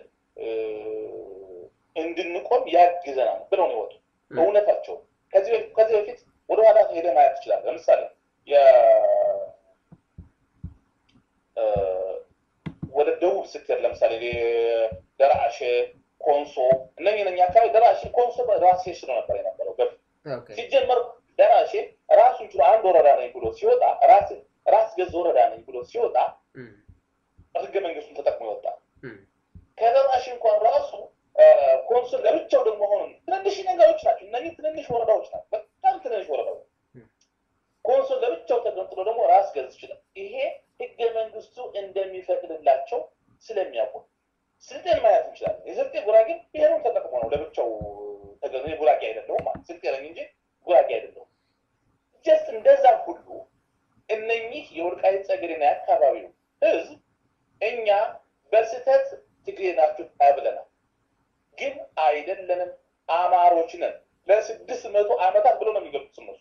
እንድንቆም ያግዘናል ብለው ነው የወጡ እውነታቸው ከዚህ በፊት ወደኋላ ሄደ ማየት ትችላለ ለምሳሌ ወደ ደቡብ ስትሄድ ለምሳሌ ደራሼ ኮንሶ እነኝህ ነኛ አካባቢ ደራሼ ኮንሶ ራሴ ስለ ነበር የነበረው በፊት ሲጀመር ደራሼ ራሱን ችሎ አንድ ወረዳ ነኝ ብሎ ሲወጣ ራስ ገዝ ወረዳ ነኝ ብሎ ሲወጣ ህገ መንግስቱን ተጠቅሞ ይወጣል ከደራሽ እንኳን ራሱ ኮንሱል ለብቻው ደግሞ ሆኑ ትንንሽ ነገሮች ናቸው እነዚህ ትንንሽ ወረዳዎች ናቸው በጣም ትንንሽ ወረዳዎች ኮንሱል ለብቻው ተገንጥሎ ደግሞ ራስ ገዝ ይችላል ይሄ ህገ መንግስቱ እንደሚፈቅድላቸው ስለሚያውቁ ስልጤን ማየት እንችላለን የስልጤ ጉራጌ ብሔሩን ተጠቅሞ ነው ለብቻው ተገ ጉራጌ አይደለሁም ማለት ስልጤ ነኝ እንጂ ጉራጌ አይደለሁም ጀስት እንደዛ ሁሉ እነኚህ የወልቃይት ጸገዴና የአካባቢው ህዝብ እኛ በስህተት ትግሬ ናችሁ ተብለናል ግን አይደለንም አማሮች ነን ለስድስት መቶ ዓመታት ብሎ ነው የሚገልጹት እነሱ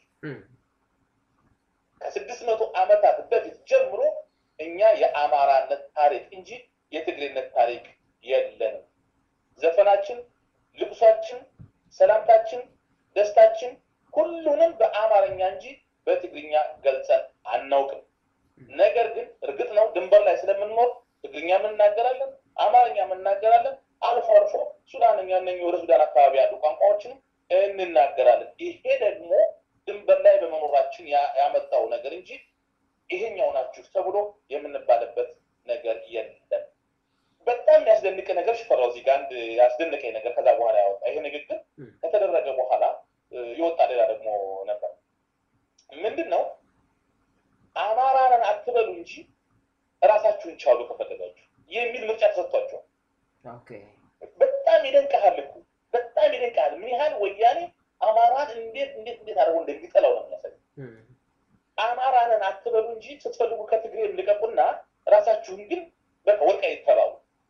ከስድስት መቶ ዓመታት በፊት ጀምሮ እኛ የአማራነት ታሪክ እንጂ የትግሬነት ታሪክ የለንም ዘፈናችን ልቅሷችን ሰላምታችን ደስታችን ሁሉንም በአማርኛ እንጂ በትግርኛ ገልጸን አናውቅም ነገር ግን እርግጥ ነው ድንበር ላይ ስለምንኖር ትግርኛ እናገራለን አማርኛ እናገራለን አልፎ አልፎ ሱዳንኛ እነ ወደ ሱዳን አካባቢ ያሉ ቋንቋዎችንም እንናገራለን ይሄ ደግሞ ድንበር ላይ በመኖራችን ያመጣው ነገር እንጂ ይሄኛው ናችሁ ተብሎ የምንባልበት ነገር የለም በጣም የሚያስደንቅ ነገር ሽፈራው እዚህ ጋር አንድ ያስደንቀኝ ነገር ከዛ በኋላ ያወጣ ይሄ ንግግር ከተደረገ በኋላ የወጣ ሌላ ደግሞ ነበር ምንድን ነው አማራንን አትበሉ እንጂ እራሳችሁን ቻሉ ከፈለጋችሁ የሚል ምርጫ ተሰጥቷቸዋል በጣም ይደንቀሃል እኮ በጣም ይደንቀሃል ምን ያህል ወያኔ አማራን እንዴት እንዴት እንዴት አድርጎ እንደሚጠላው ነው የሚያሳይ አማራንን አትበሉ እንጂ ስትፈልጉ ከትግሬ ልቀቁና ራሳችሁን ግን በቃ ወልቃይት ተባሉ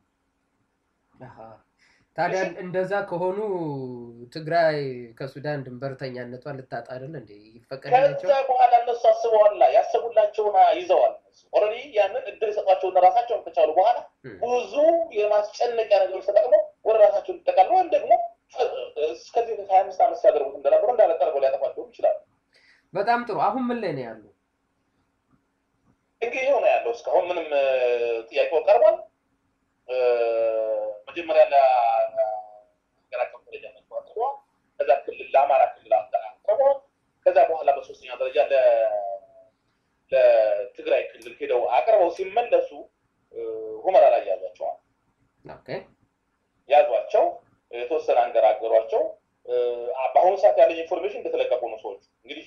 ታዲያ እንደዛ ከሆኑ ትግራይ ከሱዳን ድንበርተኛነቷ ልታጣ አይደል እንዴ ይፈቀድላቸው ከዛ በኋላ እነሱ አስበዋላ ያሰቡላቸውን ይዘዋል ኦልሬዲ ያንን እድል የሰጧቸውን ራሳቸውን ከቻሉ በኋላ ብዙ የማስጨነቂያ ነገሮች ተጠቅመው ወደ ራሳቸው ሊጠቃሉ ወይም ደግሞ እስከዚህ ሀያ አምስት ዓመት ሲያደርጉት እንደነበሩ እንዳለ ጠርገው ሊያጠፋቸውም ይችላሉ በጣም ጥሩ አሁን ምን ላይ ነው ያሉ እንግዲህ ይኸው ነው ያለው እስካሁን ምንም ጥያቄው ቀርቧል መጀመሪያ ለሀገር አቀፍ ደረጃ መጥቶ አቅርበዋል ከዛ ክልል ለአማራ ክልል አቅርበዋል ከዛ በኋላ በሶስተኛ ደረጃ ለትግራይ ክልል ሄደው አቅርበው ሲመለሱ ሁመራ ላይ ያዟቸዋል ያዟቸው የተወሰነ አንገራገሯቸው በአሁኑ ሰዓት ያለኝ ኢንፎርሜሽን እንደተለቀቁ ነው ሰዎች እንግዲህ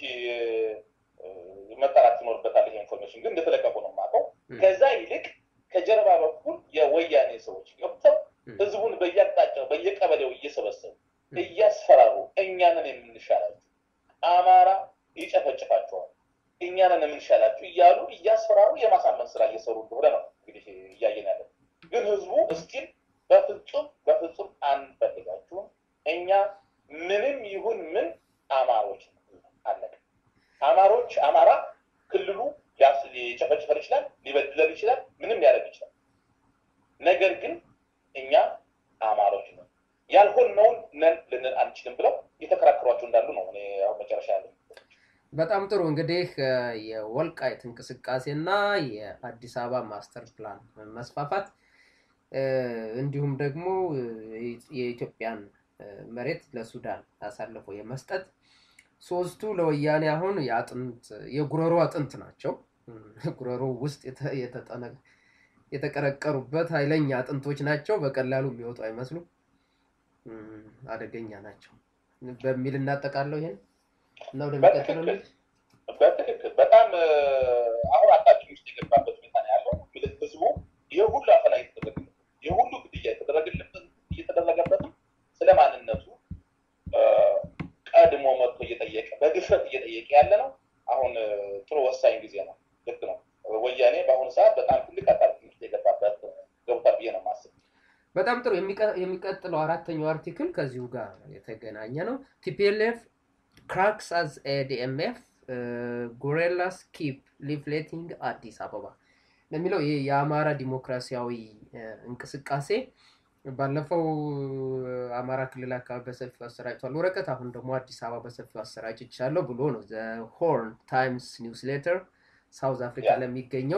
መጠራት ይኖርበታል ይሄ ኢንፎርሜሽን ግን እንደተለቀቁ ነው የማውቀው ከዛ ይልቅ ከጀርባ በኩል የወያኔ ሰዎች ገብተው ህዝቡን በየአቅጣጫው በየቀበሌው እየሰበሰቡ እያስፈራሩ እኛንን የምንሻላችሁ አማራ ይጨፈጭፋቸዋል እኛንን የምንሻላችሁ እያሉ እያስፈራሩ የማሳመን ስራ እየሰሩ እንደሆነ ነው እንግዲህ እያየን ያለን ግን ህዝቡ እስቲል በፍጹም በፍጹም አንፈልጋችሁም እኛ ምንም ይሁን ምን አማሮች አለቀ አማሮች አማራ ክልሉ ሊጨፈጭፈን ይችላል ሊበድለን ይችላል ምንም ሊያደርግ ይችላል ነገር ግን እኛ አማሮች ነው ያልሆነውን ነን ልንል አንችልም ብለው የተከራከሯቸው እንዳሉ ነው እኔ አሁን መጨረሻ ያለ በጣም ጥሩ እንግዲህ የወልቃይት እንቅስቃሴ እና የአዲስ አበባ ማስተር ፕላን መስፋፋት እንዲሁም ደግሞ የኢትዮጵያን መሬት ለሱዳን አሳልፎ የመስጠት ሶስቱ ለወያኔ አሁን የአጥንት የጉረሮ አጥንት ናቸው። ጉረሮ ውስጥ የተቀረቀሩበት ኃይለኛ አጥንቶች ናቸው። በቀላሉ የሚወጡ አይመስሉም። አደገኛ ናቸው በሚል እናጠቃለው ይሄን እና ወደሚቀጥለው በትክክል በጣም አሁን አጣብቂኝ ውስጥ የገባበት ሁኔታ ነው ያለው። ህዝቡ ይህ ሁሉ አፈና እየተደረገበት ይህ ሁሉ ግድያ እየተደረገበትም ስለ ማንነቱ ቀድሞ መጥቶ እየጠየቀ በድፍረት እየጠየቀ ያለ ነው። አሁን ጥሩ ወሳኝ ጊዜ ነው። ልክ ነው። ወያኔ በአሁኑ ሰዓት በጣም ትልቅ አጣብቂኝ ውስጥ የገባበት ገብቷል ብዬ ነው የማስበው። በጣም ጥሩ። የሚቀጥለው አራተኛው አርቲክል ከዚሁ ጋር የተገናኘ ነው። ቲፒኤልኤፍ ክራክስ አዝ ኤዲኤምኤፍ ጉሬላስ ኪፕ ሊፍሌቲንግ አዲስ አበባ ለሚለው ይህ የአማራ ዲሞክራሲያዊ እንቅስቃሴ ባለፈው አማራ ክልል አካባቢ በሰፊው አሰራጭቷል ወረቀት፣ አሁን ደግሞ አዲስ አበባ በሰፊው አሰራጭቻለሁ ብሎ ነው ዘ ሆርን ታይምስ ኒውስሌተር ሳውዝ አፍሪካ ለሚገኘው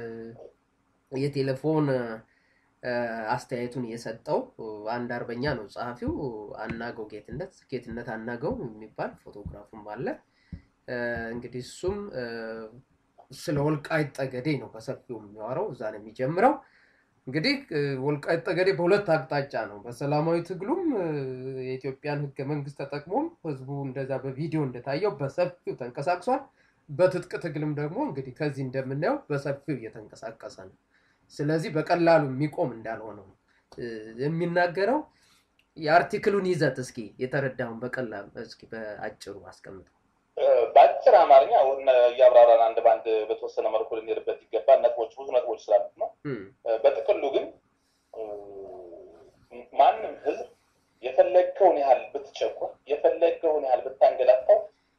የቴሌፎን አስተያየቱን የሰጠው አንድ አርበኛ ነው ጸሐፊው፣ አናገው ጌትነት ጌትነት አናገው የሚባል ፎቶግራፉም አለ። እንግዲህ እሱም ስለ ወልቃይት ጠገዴ ነው በሰፊው የሚያወራው። እዛ ነው የሚጀምረው። እንግዲህ ወልቃይት ጠገዴ በሁለት አቅጣጫ ነው። በሰላማዊ ትግሉም የኢትዮጵያን ሕገ መንግስት ተጠቅሞም ህዝቡ እንደዛ በቪዲዮ እንደታየው በሰፊው ተንቀሳቅሷል። በትጥቅ ትግልም ደግሞ እንግዲህ ከዚህ እንደምናየው በሰፊው እየተንቀሳቀሰ ነው። ስለዚህ በቀላሉ የሚቆም እንዳልሆነው የሚናገረው የአርቲክሉን ይዘት እስኪ የተረዳውን በቀላሉ እስኪ በአጭሩ አስቀምጠው። በአጭር አማርኛ እያብራራን አንድ በአንድ በተወሰነ መልኩ ልንሄድበት ይገባል። ነጥቦች ብዙ ነጥቦች ስላሉት ነው። በጥቅሉ ግን ማንም ህዝብ የፈለግከውን ያህል ብትጨቁን፣ የፈለገውን ያህል ብታንገላታው፣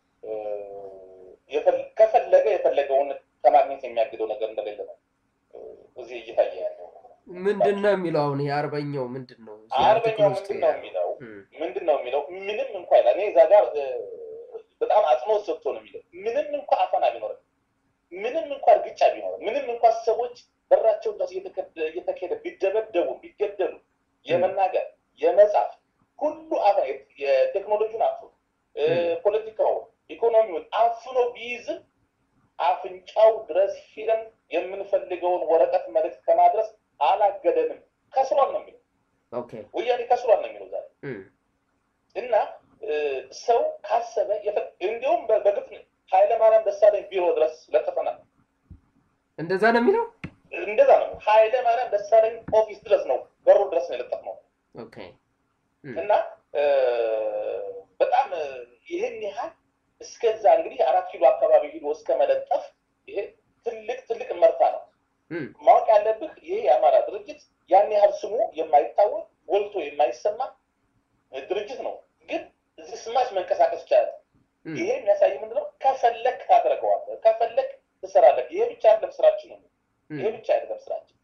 ከፈለገ የፈለገውን ከማግኘት የሚያግደው ነገር እንደሌለ ነው እዚህ እየታየ ያለው። ምንድን ነው የሚለው አሁን ይሄ አርበኛው ምንድን ነው አርበኛው ምንድን ነው የሚለው ምንድን ነው የሚለው ምንም እንኳ እኔ እዛ ጋር በጣም አጽንኦት ሰጥቶ ነው የሚለው ምንም እንኳ አፈና ቢኖርም ምንም እንኳ እርግጫ ቢኖርም ምንም እንኳ ሰዎች በራቸው ድረስ እየተካሄደ ቢደበደቡ ቢገደሉ የመናገር የመጻፍ ሁሉ የቴክኖሎጂውን አፍኖ ፖለቲካው ኢኮኖሚውን አፍኖ ቢይዝም አፍንጫው ድረስ ሂደን የምንፈልገውን ወረቀት መልዕክት ከማድረስ አላገደንም። ከስሯል ነው የሚለው ወያኔ ከስሯል ነው የሚለው ዛሬ እና ሰው ካሰበ እንዲሁም በግፍ ኃይለማርያም ደሳለኝ ቢሮ ድረስ ለጥፈናል። እንደዛ ነው የሚለው እንደዛ ነው። ኃይለማርያም ደሳለኝ ኦፊስ ድረስ ነው በሩ ድረስ ነው የለጠፍነው እና በጣም ይህን ያህል እስከዛ እንግዲህ አራት ኪሎ አካባቢ ሂዶ እስከ መለጠፍ ይሄ ትልቅ ትልቅ መርታ ነው። ማወቅ ያለብህ ይሄ የአማራ ድርጅት ያን ያህል ስሙ የማይታወቅ ጎልቶ የማይሰማ ድርጅት ነው። ግን እዚህ ስማች መንቀሳቀስ ይቻላል። ይሄ የሚያሳይ ምንድነው? ከፈለክ ታደርገዋለህ፣ ከፈለክ ትሰራለህ። ይሄ ብቻ አይደለም ስራችን ነው። ይሄ ብቻ አይደለም ስራችን።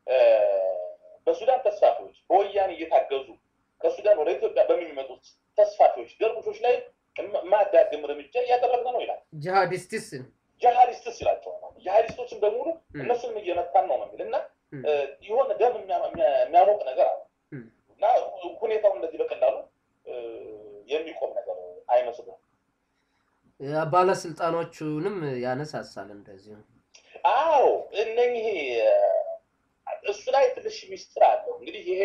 በሱዳን ተስፋፊዎች በወያኔ እየታገዙ ከሱዳን ወደ ኢትዮጵያ በሚመጡት ተስፋፊዎች ደርቡሾች ላይ ማዳግም እርምጃ እያደረግን ነው ይላል። ጂሃዲስትስ ጂሃዲስትስ ይላቸዋል። ጂሃዲስቶችን በሙሉ እነሱንም እየመታን ነው ነው የሚል እና የሆነ ደም የሚያሞቅ ነገር አለ እና ሁኔታው እንደዚህ በቀላሉ የሚቆም ነገር አይመስልም። ባለስልጣኖቹንም ያነሳሳል እንደዚሁ። አዎ እነኚህ እሱ ላይ ትንሽ ሚስጥር አለው። እንግዲህ ይሄ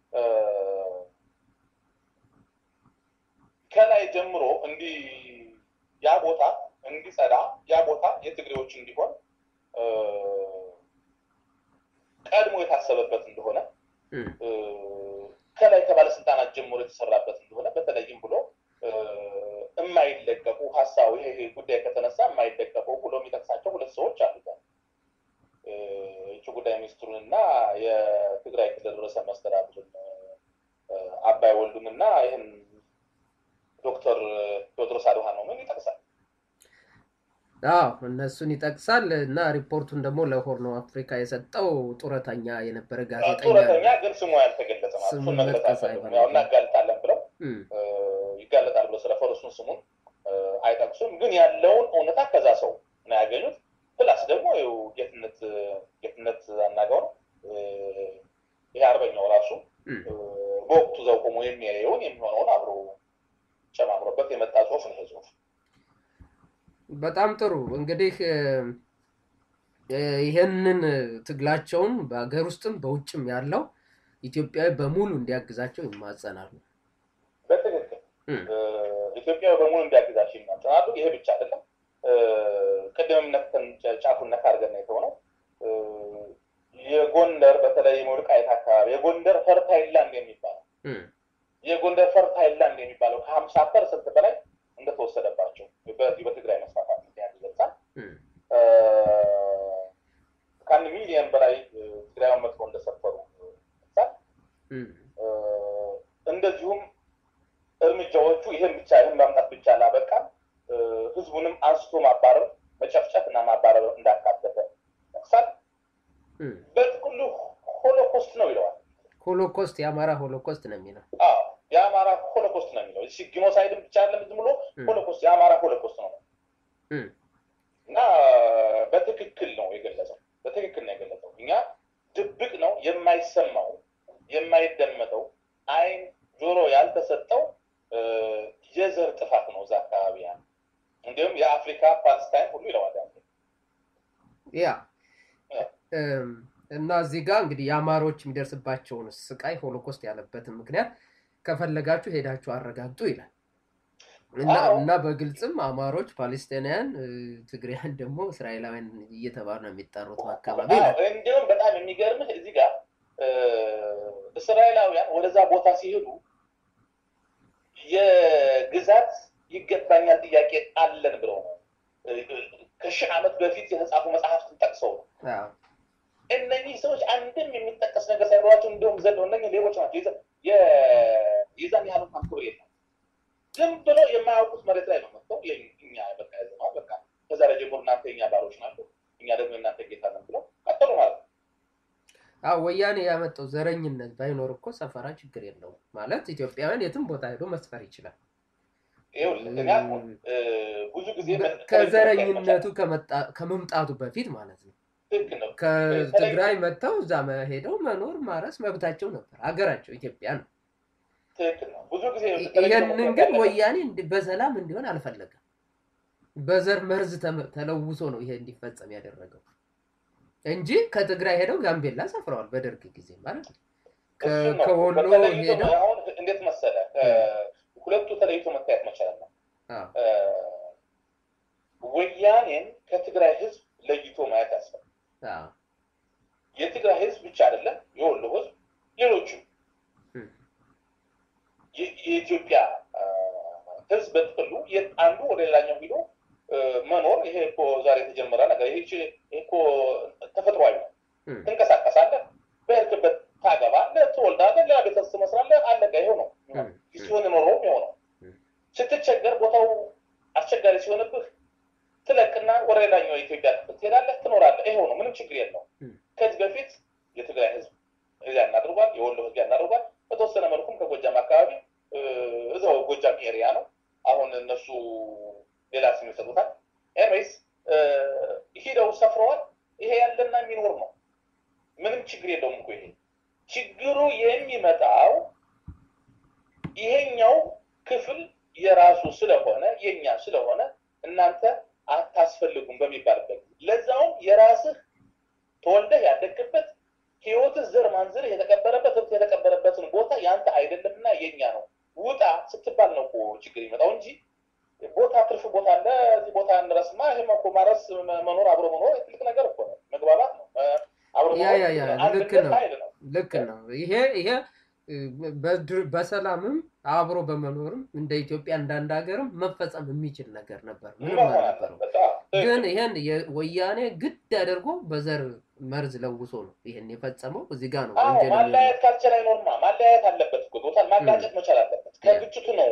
ከላይ ጀምሮ እንዲህ ያ ቦታ እንዲጸዳ ያ ቦታ የትግሬዎች እንዲሆን ቀድሞ የታሰበበት እንደሆነ ከላይ ከባለስልጣናት ጀምሮ የተሰራበት እንደሆነ በተለይም ብሎ የማይለቀቁ ሀሳቡ ይሄ ጉዳይ ከተነሳ የማይለቀቁ ብሎ የሚጠቅሳቸው ሁለት ሰዎች አሉት። የውጭ ጉዳይ ሚኒስትሩን እና የትግራይ ክልል ርዕሰ መስተዳድርን አባይ ወልዱን እና ይህን ዶክተር ቴዎድሮስ አድሃኖምን ይጠቅሳል። አዎ እነሱን ይጠቅሳል እና ሪፖርቱን ደግሞ ለሆርን ኦፍ አፍሪካ የሰጠው ጡረተኛ የነበረ ጋዜጠኛ ጡረተኛ ግን ስሙ ያልተገለጸ ማለት እሱን መግለጽ አይፈልጉም። ያው እናጋልጣለን ብለው ይጋለጣል ብለው ስለፈሩ እሱን ስሙን አይጠቅሱም። ግን ያለውን እውነታ ከዛ ሰው ነው ያገኙት። ፕላስ ደግሞ ጌትነት ጌትነት አናጋው ነው ይሄ አርበኛው ራሱ በወቅቱ በወቅቱ እዛው ቆሞ የሚያየውን የሚሆነውን አብሮ ጨማምሮበት የመጣ ጽሁፍ ነው ይሄ ጽሁፍ። በጣም ጥሩ እንግዲህ ይህንን ትግላቸውን በሀገር ውስጥም በውጭም ያለው ኢትዮጵያዊ በሙሉ እንዲያግዛቸው ይማጸናሉ። በትክክል ኢትዮጵያዊ በሙሉ እንዲያግዛቸው ይማጸናሉ። ይሄ ብቻ አይደለም። ቅድምም ነክተን ጫፉን ነካ አድርገን የተሆነው የጎንደር በተለይ የወልቃይት አካባቢ የጎንደር ፈርታይል ላንድ የሚባለው የጎንደር ፈርታይል ላንድ የሚባለው ከሀምሳ ፐርሰንት በላይ እንደተወሰደባቸው በዚህ በትግራይ መስፋፋት ምክንያት ይገልጻል። ከአንድ ሚሊዮን በላይ ትግራይን መጥፎ እንደሰፈሩ ይገልጻል። እንደዚሁም እርምጃዎቹ ይህን ብቻ ይህን ማምጣት ብቻ ላበቃም ህዝቡንም አንስቶ ማባረር፣ መጨፍጨፍ እና ማባረር እንዳካተተ ይጠቅሳል። በጥቅሉ ሆሎኮስት ነው ይለዋል። ሆሎኮስት የአማራ ሆሎኮስት ነው የሚለው የአማራ ሆሎኮስት ነው የሚለው ጂኖሳይድም ብቻ አይደለም ዝም ብሎ ሆሎኮስት የአማራ ሆሎኮስት ነው እና በትክክል ነው የገለጸው። በትክክል ነው የገለጸው። እኛ ድብቅ ነው የማይሰማው የማይደመጠው አይን ጆሮ ያልተሰጠው የዘር ጥፋት ነው እዛ አካባቢ ያ እንዲሁም የአፍሪካ ፓለስታይን ሁሉ ይለዋል ያ እና እዚህ ጋር እንግዲህ የአማሮች የሚደርስባቸውን ስቃይ ሆሎኮስት ያለበትን ምክንያት ከፈለጋችሁ ሄዳችሁ አረጋግጡ ይላል እና በግልጽም አማሮች ፓሌስቲናውያን፣ ትግሪያን ደግሞ እስራኤላውያን እየተባሉ ነው የሚጠሩት አካባቢ እንዲሁም በጣም የሚገርምህ እዚህ ጋር እስራኤላውያን ወደዛ ቦታ ሲሄዱ የግዛት ይገባኛል ጥያቄ አለን ብለው ነው ከሺህ ዓመት በፊት የተጻፉ መጽሐፍትን ጠቅሰው ነው እነኚህ ሰዎች አንድም የሚጠቀስ ነገር ሳይኖራቸው እንዲሁም ዘለው እነ ሌቦች ናቸው። የዛን ያህል እንኳን ክብር የለም። ዝም ብሎ የማያውቁት መሬት ላይ ነው መጥተው እኛ በቃ ያዘነዋል፣ በቃ ከዛሬ ጀምሮ እናንተ የኛ ባሮች ናቸው፣ እኛ ደግሞ የእናንተ ጌታ ነን ብለው ቀጠሉ ማለት ነው። አዎ ወያኔ ያመጣው ዘረኝነት ባይኖር እኮ ሰፈራ ችግር የለውም ማለት ኢትዮጵያውያን የትም ቦታ ሄዶ መስፈር ይችላል። ብዙ ጊዜ ከዘረኝነቱ ከመምጣቱ በፊት ማለት ነው። ከትግራይ መጥተው እዛ ሄደው መኖር ማረስ መብታቸው ነበር። ሀገራቸው ኢትዮጵያ ነው። ይህንን ግን ወያኔ በሰላም እንዲሆን አልፈለገም። በዘር መርዝ ተለውሶ ነው ይሄ እንዲፈጸም ያደረገው እንጂ ከትግራይ ሄደው ጋምቤላ ሰፍረዋል። በደርግ ጊዜ ማለት ነው። ከወሎ ሄደው እንዴት መሰለ ሁለቱ ተለይቶ መታየት መቻል ነው። ወያኔን ከትግራይ ህዝብ ለይቶ ማየት ያስፈልጋል። የትግራይ ህዝብ ብቻ አይደለም፣ የወሎ ህዝብ፣ ሌሎችም የኢትዮጵያ ህዝብ በጥቅሉ አንዱ ወደ ሌላኛው ሂዶ መኖር ይሄ እኮ ዛሬ የተጀመረ ነገር ይሄ እኮ ተፈጥሯዊ ነው። ትንቀሳቀሳለህ፣ በሄድክበት ታገባለህ፣ ትወልዳለህ፣ ሌላ ቤተሰብ ትመስላለህ። አለቀ። ይሄው ነው ሲሆን የኖረውም ይኸው ነው። ስትቸገር ቦታው አስቸጋሪ ሲሆንብህ ትለቅና ወደ ሌላኛው የኢትዮጵያ ክፍል ትሄዳለህ፣ ትኖራለህ። ይኸው ነው፣ ምንም ችግር የለውም። ከዚህ በፊት የትግራይ ህዝብ እዚያ እናድርጓል፣ የወሎ ህዝብ እናድርጓል። በተወሰነ መልኩም ከጎጃም አካባቢ እዛው ጎጃም ኤሪያ ነው። አሁን እነሱ ሌላ ስም ይሰጡታል። ኤንዌይስ ሂደው ሰፍረዋል። ይሄ ያለና የሚኖር ነው። ምንም ችግር የለውም እኮ ይሄ ችግሩ የሚመጣው ይሄኛው ክፍል የራሱ ስለሆነ የኛ ስለሆነ እናንተ አታስፈልጉም በሚባልበት ለዛውም የራስህ ተወልደህ ያደግበት ህይወትህ ዘር ማንዝርህ የተቀበረበት ህብት የተቀበረበትን ቦታ የአንተ አይደለምና የኛ ነው ውጣ ስትባል ነው እኮ ችግር ይመጣው እንጂ ቦታ ትርፍ ቦታ አለ እዚህ ቦታ እንረስማ ይህም እኮ ማረስ መኖር አብሮ መኖር ትልቅ ነገር እኮ ነው መግባባት ነው አብሮ ልክ ነው ልክ ነው ይሄ ይሄ በሰላምም አብሮ በመኖርም እንደ ኢትዮጵያ እንዳንድ ሀገርም መፈጸም የሚችል ነገር ነበር። ምንም አልነበረው። ግን ይሄን ወያኔ ግድ አድርጎ በዘር መርዝ ለውሶ ነው ይሄን የፈጸመው። እዚህ ጋር ነው ወንጀል። ማለያየት ካልቻለ አይኖርማ። ማለያየት አለበት እኮ ቦታን ማጋጨት መቻል አለበት። ከግጭቱ ነው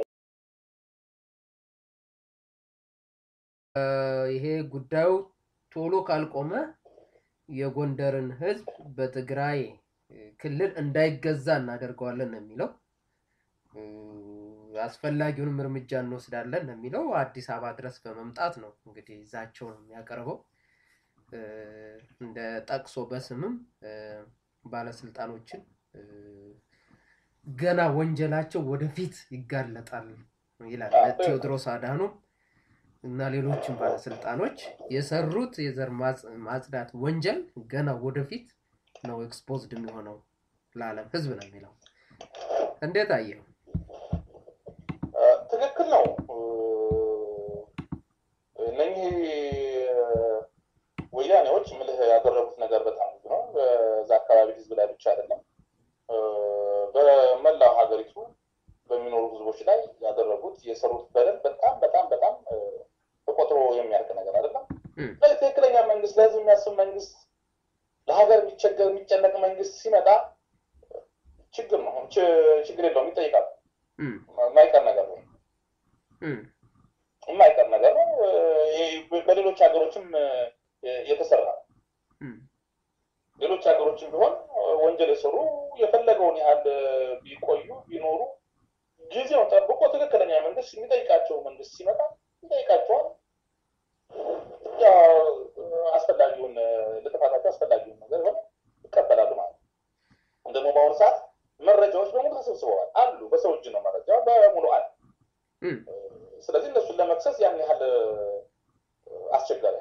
ይሄ ጉዳዩ ቶሎ ካልቆመ የጎንደርን ህዝብ በትግራይ ክልል እንዳይገዛ እናደርገዋለን ነው የሚለው። አስፈላጊውንም እርምጃ እንወስዳለን ነው የሚለው። አዲስ አበባ ድረስ በመምጣት ነው እንግዲህ ይዛቸውን የሚያቀርበው። እንደ ጠቅሶ በስምም ባለስልጣኖችን ገና ወንጀላቸው ወደፊት ይጋለጣል ይላል ቴዎድሮስ አድሃኖም እና ሌሎችም ባለስልጣኖች የሰሩት የዘር ማጽዳት ወንጀል ገና ወደፊት ነው ኤክስፖዝድ የሚሆነው ለዓለም ህዝብ ነው የሚለው። እንዴት አየው? ትክክል ነው። እነኚህ ወያኔዎች ምልህ ያደረጉት ነገር በጣም ብዙ ነው። በዛ አካባቢ ህዝብ ላይ ብቻ አይደለም፣ በመላው ሀገሪቱ በሚኖሩ ህዝቦች ላይ ያደረጉት የሰሩት በደል በጣም በጣም በጣም ተቆጥሮ የሚያልቅ ነገር አይደለም። ትክክለኛ መንግስት፣ ለህዝብ የሚያስብ መንግስት፣ ለሀገር የሚቸገር የሚጨነቅ መንግስት ሲመጣ ችግር ነው ችግር የለውም ይጠይቃል። የማይቀር ነገር ነው የማይቀር ነገር ነው። በሌሎች ሀገሮችም የተሰራ ነው። ሌሎች ሀገሮችም ቢሆን ወንጀል የሰሩ የፈለገውን ያህል ቢቆዩ ቢኖሩ ጊዜውን ጠብቆ ትክክለኛ መንግስት የሚጠይቃቸው መንግስት ሲመጣ ይጠይቃቸዋል። አስፈላጊውን ለጥፋታቸው አስፈላጊውን ነገር ሆነ ይቀበላሉ ማለት ነው። ደግሞ በአሁኑ ሰዓት መረጃዎች በሙሉ ተሰብስበዋል አሉ። በሰው እጅ ነው መረጃ በሙሉ አለ። ስለዚህ እነሱን ለመክሰስ ያን ያህል አስቸጋሪ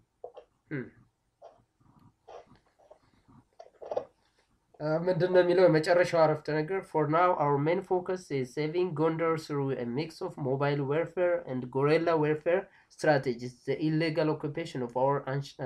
ምንድን ነው የሚለው የመጨረሻው አረፍተ ነገር ፎር ናው አወር ሜን ፎከስ ኢዝ ሴቪንግ ጎንደር ስሩ ሚክስ ኦፍ ሞባይል ዌርፌር ኤንድ ጎሬላ ዌርፌር ስትራቴጂስ ዘ ኢሌጋል ኦኩፔሽን ኦፍ አወር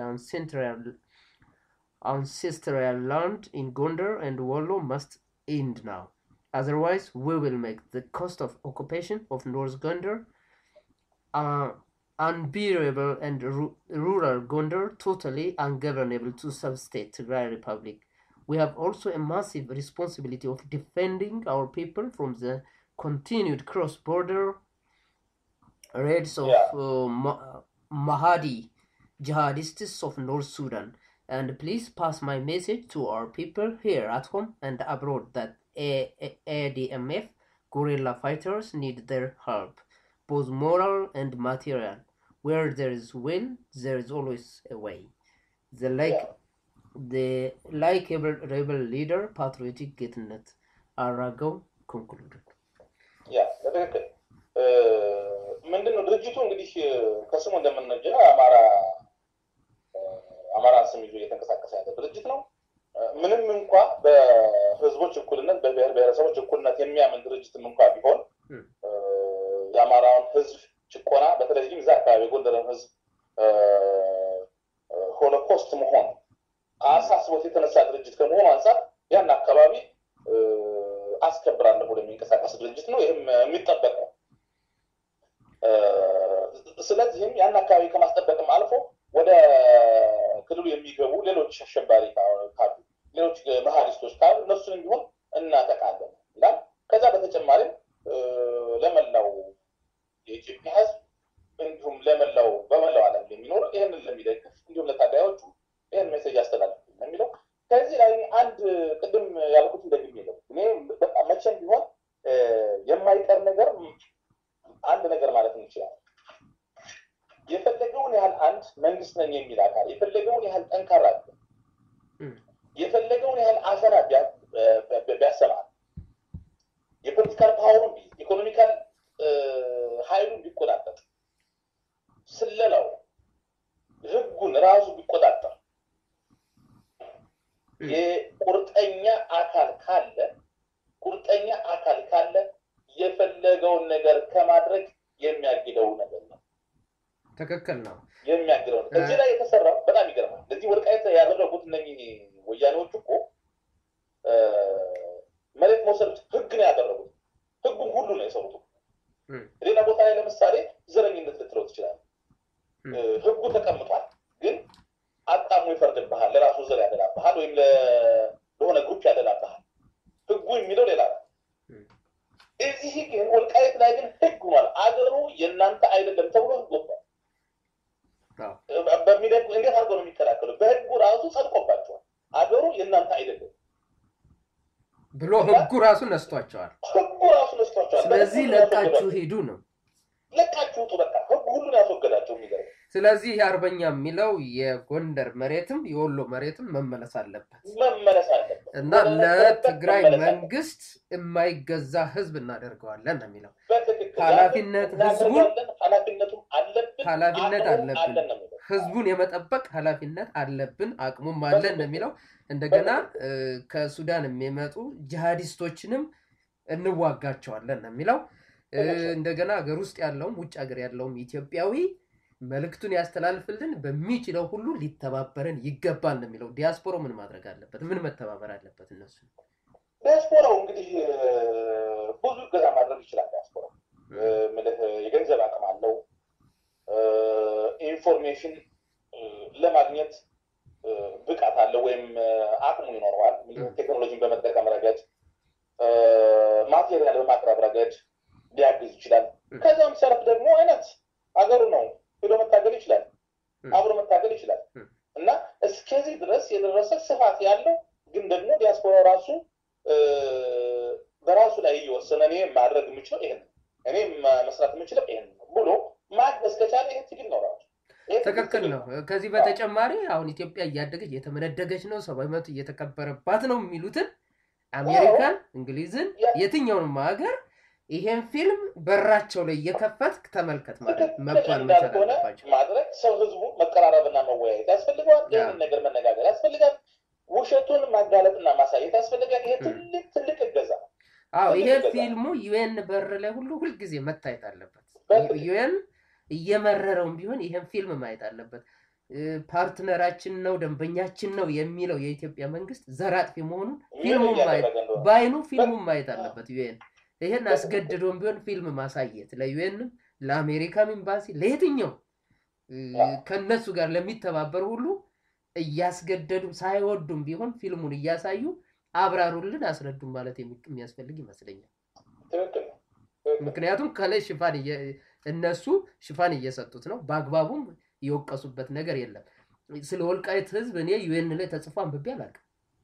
ancestral land in Gondar and Wollo must end now. Otherwise, we will make the cost of occupation of North Gondar uh, unbearable and ru- rural Gondar totally ungovernable to sub-state Tigray Republic. We have also a massive responsibility of defending our people from the continued cross-border raids of Yeah. uh, Ma- Mahdi jihadists of North Sudan. And please pass my message to our people here at home and abroad that A- A- ADMF guerrilla fighters need their help, both moral and material. Where there is will, there is always a way. The like Yeah. the likable rebel leader, patriotic Getnet Arago concluded. ያ በትክክል ምንድን ነው ድርጅቱ እንግዲህ ከስሙ እንደምንነጀ አማራ አማራን ስም ይዞ እየተንቀሳቀሰ ያለ ድርጅት ነው። ምንም እንኳ በህዝቦች እኩልነት በብሔር ብሔረሰቦች እኩልነት የሚያምን ድርጅትም እንኳ ቢሆን ም። የአማራውን ህዝብ ጭቆና በተለይም እዛ አካባቢ የጎንደርን ህዝብ ሆሎኮስት መሆን አሳስቦት የተነሳ ድርጅት ከመሆኑ አንጻር ያን አካባቢ አስከብራለሁ ብሎ የሚንቀሳቀስ ድርጅት ነው። ይህም የሚጠበቅ ነው። ስለዚህም ያን አካባቢ ከማስጠበቅም አልፎ ወደ ክልሉ የሚገቡ ሌሎች አሸባሪ ካሉ ሌሎች መሀዲስቶች ካሉ እነሱንም ቢሆን እናጠቃለን ይላል። ከዛ በተጨማሪም ለመላው የኢትዮጵያ ህዝብ እንዲሁም ለመላው በመላው ዓለም ለሚኖር ይህንን ለሚደግፍ እንዲሁም ለታጋዮቹ ይህን ሜሴጅ አስተላልፍ ነው የሚለው። ከዚህ ላይ አንድ ቅድም ያልኩት እንደግም የለው እኔ በቃ መቼም ቢሆን የማይቀር ነገር አንድ ነገር ማለት እንችላለን። የፈለገውን ያህል አንድ መንግስት ነኝ የሚል አካል የፈለገውን ያህል ጠንካራ ም። የፈለገውን ያህል አፈና ቢያሰማል የፖለቲካል ፓወሩን ቢይዝ ኢኮኖሚካል ሀይሉን ቢቆጣጠር ስለላው ህጉን ራሱ ቢቆጣጠር የቁርጠኛ አካል ካለ ቁርጠኛ አካል ካለ የፈለገውን ነገር ከማድረግ የሚያግደው ነገር ነው ትክክል ነው። የሚያግደው ነው። እዚህ ላይ የተሰራው በጣም ይገርማል። ለዚህ ወልቃይት ያደረጉት እነኚህ ወያኔዎች እኮ መሬት መውሰድ ህግ ነው ያደረጉት። ህጉን ሁሉ ነው የሰሩት። ም። ሌላ ቦታ ላይ ለምሳሌ ዘረኝነት ልትለው ትችላል። ም። ህጉ ተቀምጧል፣ ግን አጣሙ ይፈርድብሃል። ለራሱ ዘር ያደላብሃል፣ ወይም ለ- ለሆነ ግሩፕ ያደላብሃል። ህጉ የሚለው ሌላ ነው። ም። እዚህ ግን ወልቃይት ላይ ግን ህግ ሆኗል። አገሩ የእናንተ አይደለም ተብሎ ህግ ወጥቷል። አዎ። በሚደግ እንዴት አድርገው ነው የሚከላከሉ? በህጉ ራሱ ጸድቆባቸዋል። አገሩ የእናንተ አይደለም ብሎ ህጉ ራሱ ነስቷቸዋል። ህጉ ራሱ ነስቷቸዋል። ስለዚህ በህጉ ራሱ ለቃችሁ ነስቷቸዋል። ሂዱ ነው። ለቃችሁ ውጡ። በቃ ህጉ ሁሉን ያስወገዳቸው የሚገርም ስለዚህ የአርበኛ የሚለው የጎንደር መሬትም የወሎ መሬትም መመለስ አለበት መመለስ አለበት እና ወደ ነበረበት ለትግራይ መመለስ አለበት። መንግስት የማይገዛ ህዝብ እናደርገዋለን ነው የሚለው። በትክክል ኃላፊነት ያንን ህዝቡን- እናደርጋለን። ኃላፊነቱም አለብን ኃላፊነት አቅሙም አለብን። አለን ነው የሚለው። ህዝቡን የመጠበቅ ኃላፊነት አለብን፣ አቅሙም አለን ነው የሚለው። እንደገና እ፣ ከሱዳን የሚመጡ ጂሃዲስቶችንም እንዋጋቸዋለን ነው የሚለው። እ፣ እንደገና ሀገር ውስጥ ያለውም ውጭ ሀገር ያለውም ኢትዮጵያዊ መልእክቱን ያስተላልፍልን፣ በሚችለው ሁሉ ሊተባበረን ይገባል ነው የሚለው። ዲያስፖሮ ምን ማድረግ አለበት? ምን መተባበር አለበት? እነሱ ዲያስፖራው እንግዲህ እ፣ ብዙ እገዛ ማድረግ ይችላል። ዲያስፖራው እ፣ ምልህ የገንዘብ አቅም አለው። እ፣ ኢንፎርሜሽን እ፣ ለማግኘት እ፣ ብቃት አለው ወይም እ፣ አቅሙ ይኖረዋል። ምልህ ቴክኖሎጂን በመጠቀም ረገድ እ፣ ማቴሪያል በማቅረብ ረገድ ሊያግዝ ይችላል። እ። ከዚያም ሰረፍ ደግሞ አይነት አገሩ ነው ሄዶ መታገል ይችላል። እ። አብሮ መታገል ይችላል እ። እና እስከዚህ ድረስ የደረሰ ስፋት ያለው ግን ደግሞ ዲያስፖራ ራሱ እ፣ በራሱ ላይ እየወሰነ እኔ ማድረግ የምችለው ይሄን ነው፣ እኔ ማ- መስራት የምችለው ይሄን ነው ብሎ ማገዝ ከቻለ ይሄ ትግል ነው ራሱ ይሄ ትግል ትክክል ትግል ነው። ከዚህ በተጨማሪ አሁን ኢትዮጵያ እያደገች እየተመነደገች ነው፣ ሰብአዊ መብት እየተከበረባት ነው የሚሉትን አሜሪካን፣ እንግሊዝን፣ ያ- የትኛውንም ሀገር ይሄን ፊልም በራቸው ላይ እየከፈትክ ተመልከት ማለት ትክክል መባል መቻል እንዳልሆነ አለባቸው። ማድረግ ሰው ህዝቡ መቀራረብና መወያየት ያስፈልገዋል። ያ። ይህንን ነገር መነጋገር ያስፈልጋል። ውሸቱን ማጋለጥና ማሳየት ያስፈልጋል። ይሄ ም። ትልቅ ትልቅ እገዛ ነው። አዎ ትልቅ ይሄ እገዛ ነው። ፊልሙ ዩኤን በር ላይ ሁሉ ሁልጊዜ መታየት አለበት። በትክክል። ዩኤን እየመረረውም ቢሆን ይሄን ፊልም ማየት አለበት። እ፣ ፓርትነራችን ነው ደንበኛችን ነው የሚለው የኢትዮጵያ መንግስት ዘር አጥፊ መሆኑን ምን ፊልሙን ማየት እያደረገ እንደሆነ በአይኑ ፊልሙን ማየት አለበት ዩኤን። ይሄን አስገድዶም ቢሆን ፊልም ማሳየት ለዩኤንም፣ ለአሜሪካም ኤምባሲ፣ ለየትኛው እ፣ ከነሱ ጋር ለሚተባበር ሁሉ እያስገደዱ ሳይወዱም ቢሆን ፊልሙን እያሳዩ አብራሩልን፣ አስረዱን ማለት የሚ- የሚያስፈልግ ይመስለኛል። ትክክል ነው። ትክክል ነው። ምክንያቱም ከላይ ሽፋን እየ- እነሱ ሽፋን እየሰጡት ነው። በአግባቡም የወቀሱበት ነገር የለም። ስለ ወልቃይት ህዝብ እኔ ዩኤን ላይ ተጽፎ አንብቤ አላውቅም።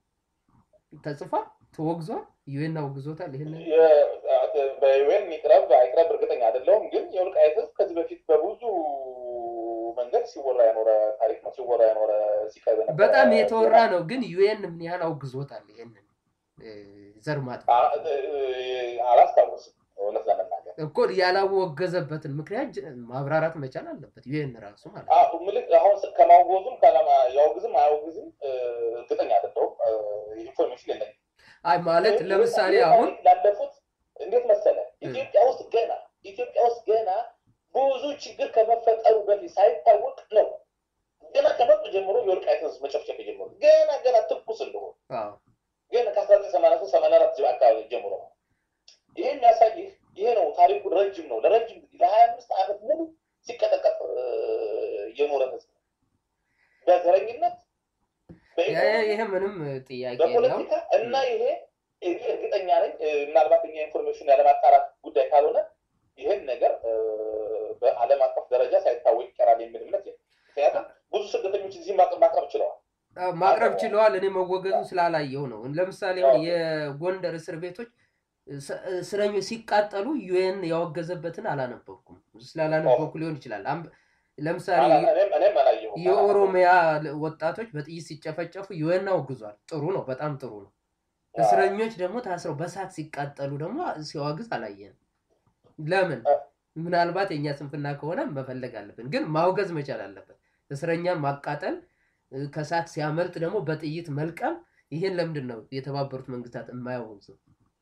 ተጽፏል፣ ተወግዟል፣ ዩኤን አውግዞታል። ይህን የ- በዩኤን ይቅረብ አይቅረብ እርግጠኛ አይደለሁም፣ ግን የወልቃይት ህዝብ ከዚህ በፊት በብዙ መንገድ ሲወራ የኖረ ታሪክ ነው። ሲወራ የኖረ ሲቀርብ የነበረ በጣም የተወራ ነው። ግን ዩኤን ምን ያህል አውግዞታል? ይህንን እ፣ ዘር ማጥፋት አ- እ- አላስታውስም እውነት ለመናገር እኮ ያላወገዘበትን ምክንያት ጅ- ማብራራት መቻል አለበት ዩኤን ራሱ ማለት ነው። አ- ምልክ አሁን ስ- ከማውገዙም ከለማ- ያውግዝም አያውግዝም እ፣ እርግጠኛ አይደለሁም። እ፣ ኢንፎርሜሽን የለኝም። አይ ማለት ይህ- ለምሳሌ ይህ አሁን ታሪክ ላለፉት እንዴት መሰለ ኢትዮጵያ ውስጥ ገና ኢትዮጵያ ውስጥ ገና ብዙ ችግር ከመፈጠሩ በፊት ሳይታወቅ ነው ገና ከመጡ ጀምሮ የወልቃይት ህዝብ መጨፍጨፍ የጀመሩ ገና ገና ትኩስ እንደሆኑ አዎ ገና ከአስራ ዘጠኝ ሰማንያ ሶስት ሰማንያ አራት አካባቢ ጀምሮ ነው። ይሄ የሚያሳይህ ይሄ ነው። ታሪኩ ረጅም ነው። ለረጅም ጊዜ ለሀያ አምስት ዓመት ሙሉ ሲቀጠቀጥ እ፣ የኖረ ህዝብ ነው። በዘረኝነት በኢኮኖሚ ይሄ ምንም ጥያቄ የለው። በፖለቲካ እና ይሄ እኔ እርግጠኛ ነኝ እ፣ ምናልባት እኛ ኢንፎርሜሽን ያለማጣራት ጉዳይ ካልሆነ ይህን ነገር እ፣ በዓለም አቀፍ ደረጃ ሳይታወቅ ይቀራል የሚል እምነት የለም። ምክንያቱም ብዙ ስደተኞች እዚህ ማቅረብ ማቅረብ ችለዋል። አዎ፣ ማቅረብ ችለዋል። እኔ መወገዙ ስላላየው ነው። ለምሳሌ አሁን የጎንደር እስር ቤቶች እስ- እስረኞች ሲቃጠሉ ዩኤን ያወገዘበትን አላነበብኩም። ስላላነበብኩ ሊሆን ይችላል። አም- ለምሳሌ አላ- እኔም እኔም አላየሁም። የኦሮሚያ ወጣቶች በጥይት ሲጨፈጨፉ ዩኤን አውግዟል። ጥሩ ነው፣ በጣም ጥሩ ነው። እስረኞች ደግሞ ታስረው በሳት ሲቃጠሉ ደግሞ ሲዋግዝ አላየንም። ለምን? ምናልባት የእኛ ስንፍና ከሆነ መፈለግ አለብን፣ ግን ማውገዝ መቻል አለበት። እስረኛን ማቃጠል እ፣ ከሳት ሲያመልጥ ደግሞ በጥይት መልቀም፣ ይህን ለምንድን ነው የተባበሩት መንግስታት የማያወግዘው?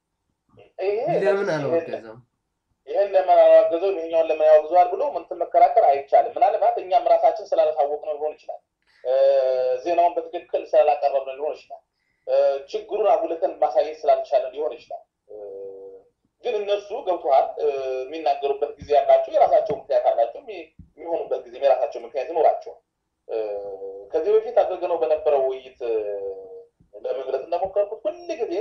ይሄ ለምን ይሄን- አላወገዘም? ይህን ለምን አላወገዘው ይሄኛውን ለምን ያወግዘዋል ብሎ ምንትን መከራከር አይቻልም። ምናልባት እኛም ራሳችን ስላላሳወቅ ነው ሊሆን ይችላል። እ፣ ዜናውን በትክክል ስላላቀረብ ነው ሊሆን ይችላል። እ፣ ችግሩን አጉልተን ማሳየት ስላልቻለን ሊሆን ይችላል። እ፣ ግን እነሱ ገብቶሃል እ፣ የሚናገሩበት ጊዜ ያላቸው የራሳቸው ምክንያት አላቸው። የሚ- የሚሆኑበት ጊዜ የራሳቸው ምክንያት ይኖራቸዋል። እ፣ ከዚህ በፊት አድርገነው በነበረው ውይይት እ፣ ለመግለጽ እንደሞከርኩት ሁል ጊዜ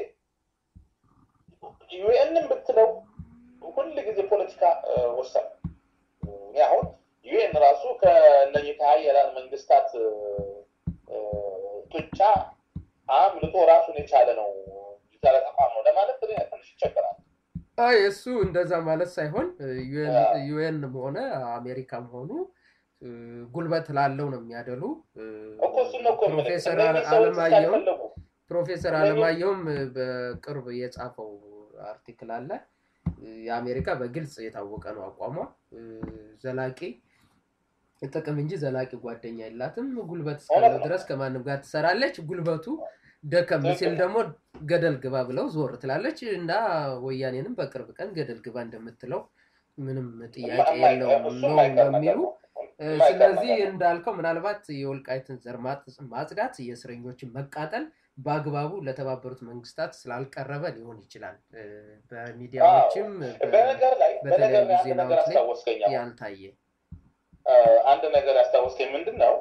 ዩኤንን ብትለው ሁል ጊዜ ፖለቲካ እ፣ ወሳኝ ነው። እኔ አሁን ዩኤን ራሱ ከእነዚህ ከሀያላን መንግስታት እ፣ እ፣ ጡጫ አምልጦ ራሱን የቻለ ነው የቻለ ተቋም ነው ለማለት እኔ ትንሽ ይቸገራል። አይ እሱ እንደዛ ማለት ሳይሆን ዩኤንም ሆነ አሜሪካም ሆኑ ጉልበት ላለው ነው የሚያደሉ። ፕሮፌሰር አለማየሁም ፕሮፌሰር አለማየሁም በቅርብ የጻፈው አርቲክል አለ። የአሜሪካ በግልጽ የታወቀ ነው አቋሟ። ዘላቂ ጥቅም እንጂ ዘላቂ ጓደኛ የላትም። ጉልበት እስካለው ድረስ ከማንም ጋር ትሰራለች። ጉልበቱ ደከም ሲል ደግሞ ገደል ግባ ብለው ዞር ትላለች እና ወያኔንም በቅርብ ቀን ገደል ግባ እንደምትለው ምንም ጥያቄ የለውም ነው በሚሉ ስለዚህ እንዳልከው ምናልባት የወልቃይትን ዘር ማጽዳት፣ የእስረኞችን መቃጠል በአግባቡ ለተባበሩት መንግስታት ስላልቀረበ ሊሆን ይችላል። በሚዲያዎችም በተለያዩ ዜናዎች ላይ ያልታየ አንድ ነገር ያስታወስከኝ ምንድን ነው?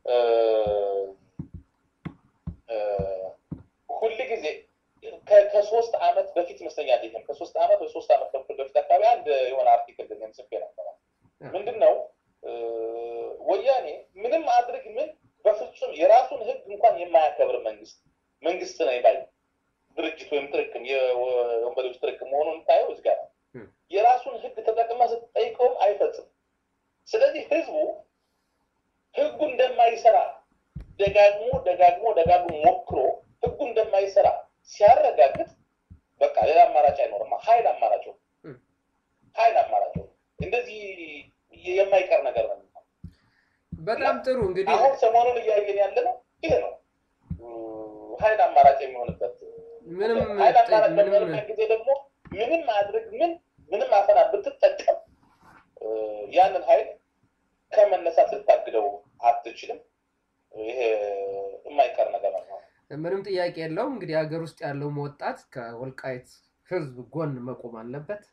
ሁል ጊዜ ከሶስት ዓመት በፊት ይመስለኛል ይህም ከሶስት ዓመት ወይ ሶስት ዓመት ተኩል በፊት አካባቢ አንድ የሆነ አርቲክል ግን ጽፌ ነበረ። ምንድን ነው ወያኔ ምንም አድርግ ምን በፍጹም የራሱን ህግ እንኳን የማያከብር መንግስት መንግስት ነው ባይ ድርጅት ወይም ጥርቅም የወንበዴዎች ጥርቅም መሆኑን ታየው እዚህ ጋር የራሱን ህግ ተጠቅማ ስትጠይቀውም አይፈጽም። ስለዚህ ህዝቡ ህጉ እንደማይሰራ ደጋግሞ ደጋግሞ ደጋግሞ ሞክሮ ህጉ እንደማይሰራ ሲያረጋግጥ በቃ ሌላ አማራጭ አይኖርም። ሀይል አማራጭ ሀይል አማራጭ እንደዚህ የማይቀር ነገር ነው። በጣም ጥሩ እንግዲህ አሁን ሰሞኑን እያየን ያለ ነው ይሄ ነው ሀይል አማራጭ የሚሆንበት ምንም ሀይል አማራጭ በሚሆንበት ጊዜ ደግሞ ምንም ማድረግ ምን ምንም አፈና ብትጠቀም ያንን ሀይል ከመነሳት ልታግደው አትችልም። ይሄ የማይቀር ነገር ነው። ምንም ጥያቄ የለውም። እንግዲህ ሀገር ውስጥ ያለውም ወጣት ከወልቃይት ህዝብ ጎን መቆም አለበት።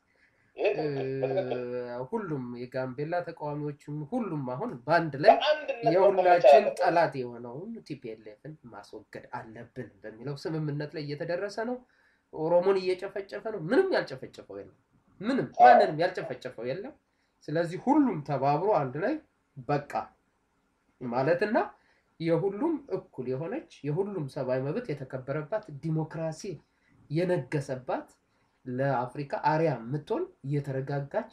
ሁሉም የጋምቤላ ተቃዋሚዎችም ሁሉም አሁን በአንድ ላይ የሁላችን ጠላት የሆነውን ቲፒኤልኤፍን ማስወገድ አለብን በሚለው ስምምነት ላይ እየተደረሰ ነው። ኦሮሞን እየጨፈጨፈ ነው። ምንም ያልጨፈጨፈው የለም። ምንም ማንንም ያልጨፈጨፈው የለም። ስለዚህ ሁሉም ተባብሮ አንድ ላይ በቃ ማለትና የሁሉም እኩል የሆነች የሁሉም ሰብአዊ መብት የተከበረባት ዲሞክራሲ የነገሰባት ለአፍሪካ አሪያ የምትሆን እየተረጋጋች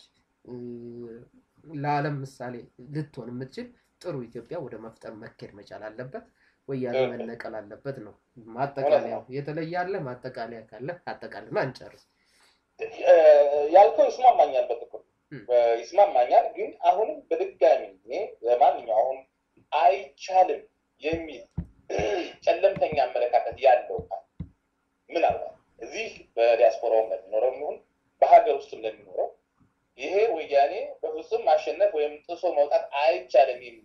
ለዓለም ምሳሌ ልትሆን የምትችል ጥሩ ኢትዮጵያ ወደ መፍጠር መኬድ መቻል አለበት። ወያኔ መነቀል አለበት ነው ማጠቃለያው። የተለየ አለ ማጠቃለያ ካለ አጠቃልና እንጨርስ። ያልከው ይስማማኛል፣ በጥቅሉ ይስማማኛል። ግን አሁንም በድጋሚ እኔ ለማንኛው አሁን አይቻልም የሚል ጨለምተኛ አመለካከት ያለው ምናልባት እዚህ በዲያስፖራውም ለሚኖረው የሚሆን በሀገር ውስጥም ለሚኖረው ይሄ ወያኔ በፍጹም ማሸነፍ ወይም ጥሶ መውጣት አይቻልም የሚል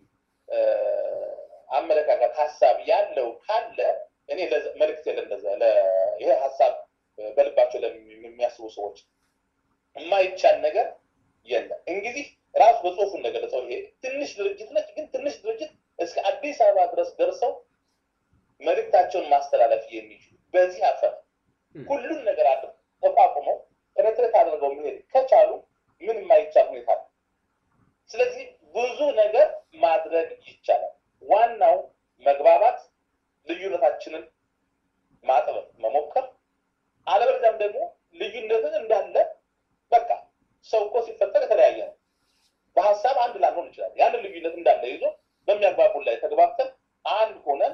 አመለካከት ሀሳብ ያለው ካለ እኔ መልዕክት ለዛ ይሄ ሀሳብ በልባቸው የሚያስቡ ሰዎች የማይቻል ነገር የለም። እንግዲህ ራሱ በጽሁፉ እንደገለጸው ይሄ ትንሽ ድርጅት ነች፣ ግን ትንሽ ድርጅት እስከ አዲስ አበባ ድረስ ደርሰው መልእክታቸውን ማስተላለፍ የሚችሉ በዚህ አፈር ሁሉን ነገር አለ ተቋቁመው ፔኔትሬት አድርገው መሄድ ከቻሉ ምን የማይቻል ሁኔታ ነው። ስለዚህ ብዙ ነገር ማድረግ ይቻላል። ዋናው መግባባት፣ ልዩነታችንን ማጥበብ መሞከር፣ አለበለዚያም ደግሞ ልዩነትን እንዳለ በቃ ሰው እኮ ሲፈጠር የተለያየ ነው። በሀሳብ አንድ ላንሆን ይችላል። ያንን ልዩነት እንዳለ ይዞ በሚያግባቡን ላይ ተግባብተን አንድ ሆነን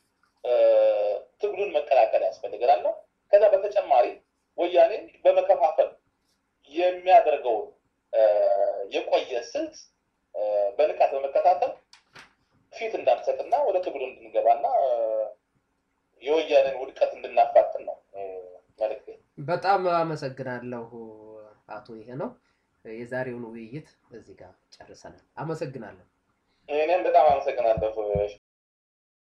ትግሉን መቀላቀል ያስፈልገናል ነው። ከዛ በተጨማሪ ወያኔ በመከፋፈል የሚያደርገውን የቆየ ስልት በንቃት በመከታተል ፊት እንዳንሰጥና ወደ ትግሉ እንድንገባና የወያኔን ውድቀት እንድናፋጥን ነው መልዕክቴ። በጣም አመሰግናለሁ አቶ ይሄ ነው። የዛሬውን ውይይት እዚህ ጋር ጨርሰናል። አመሰግናለሁ። እኔም በጣም አመሰግናለሁ።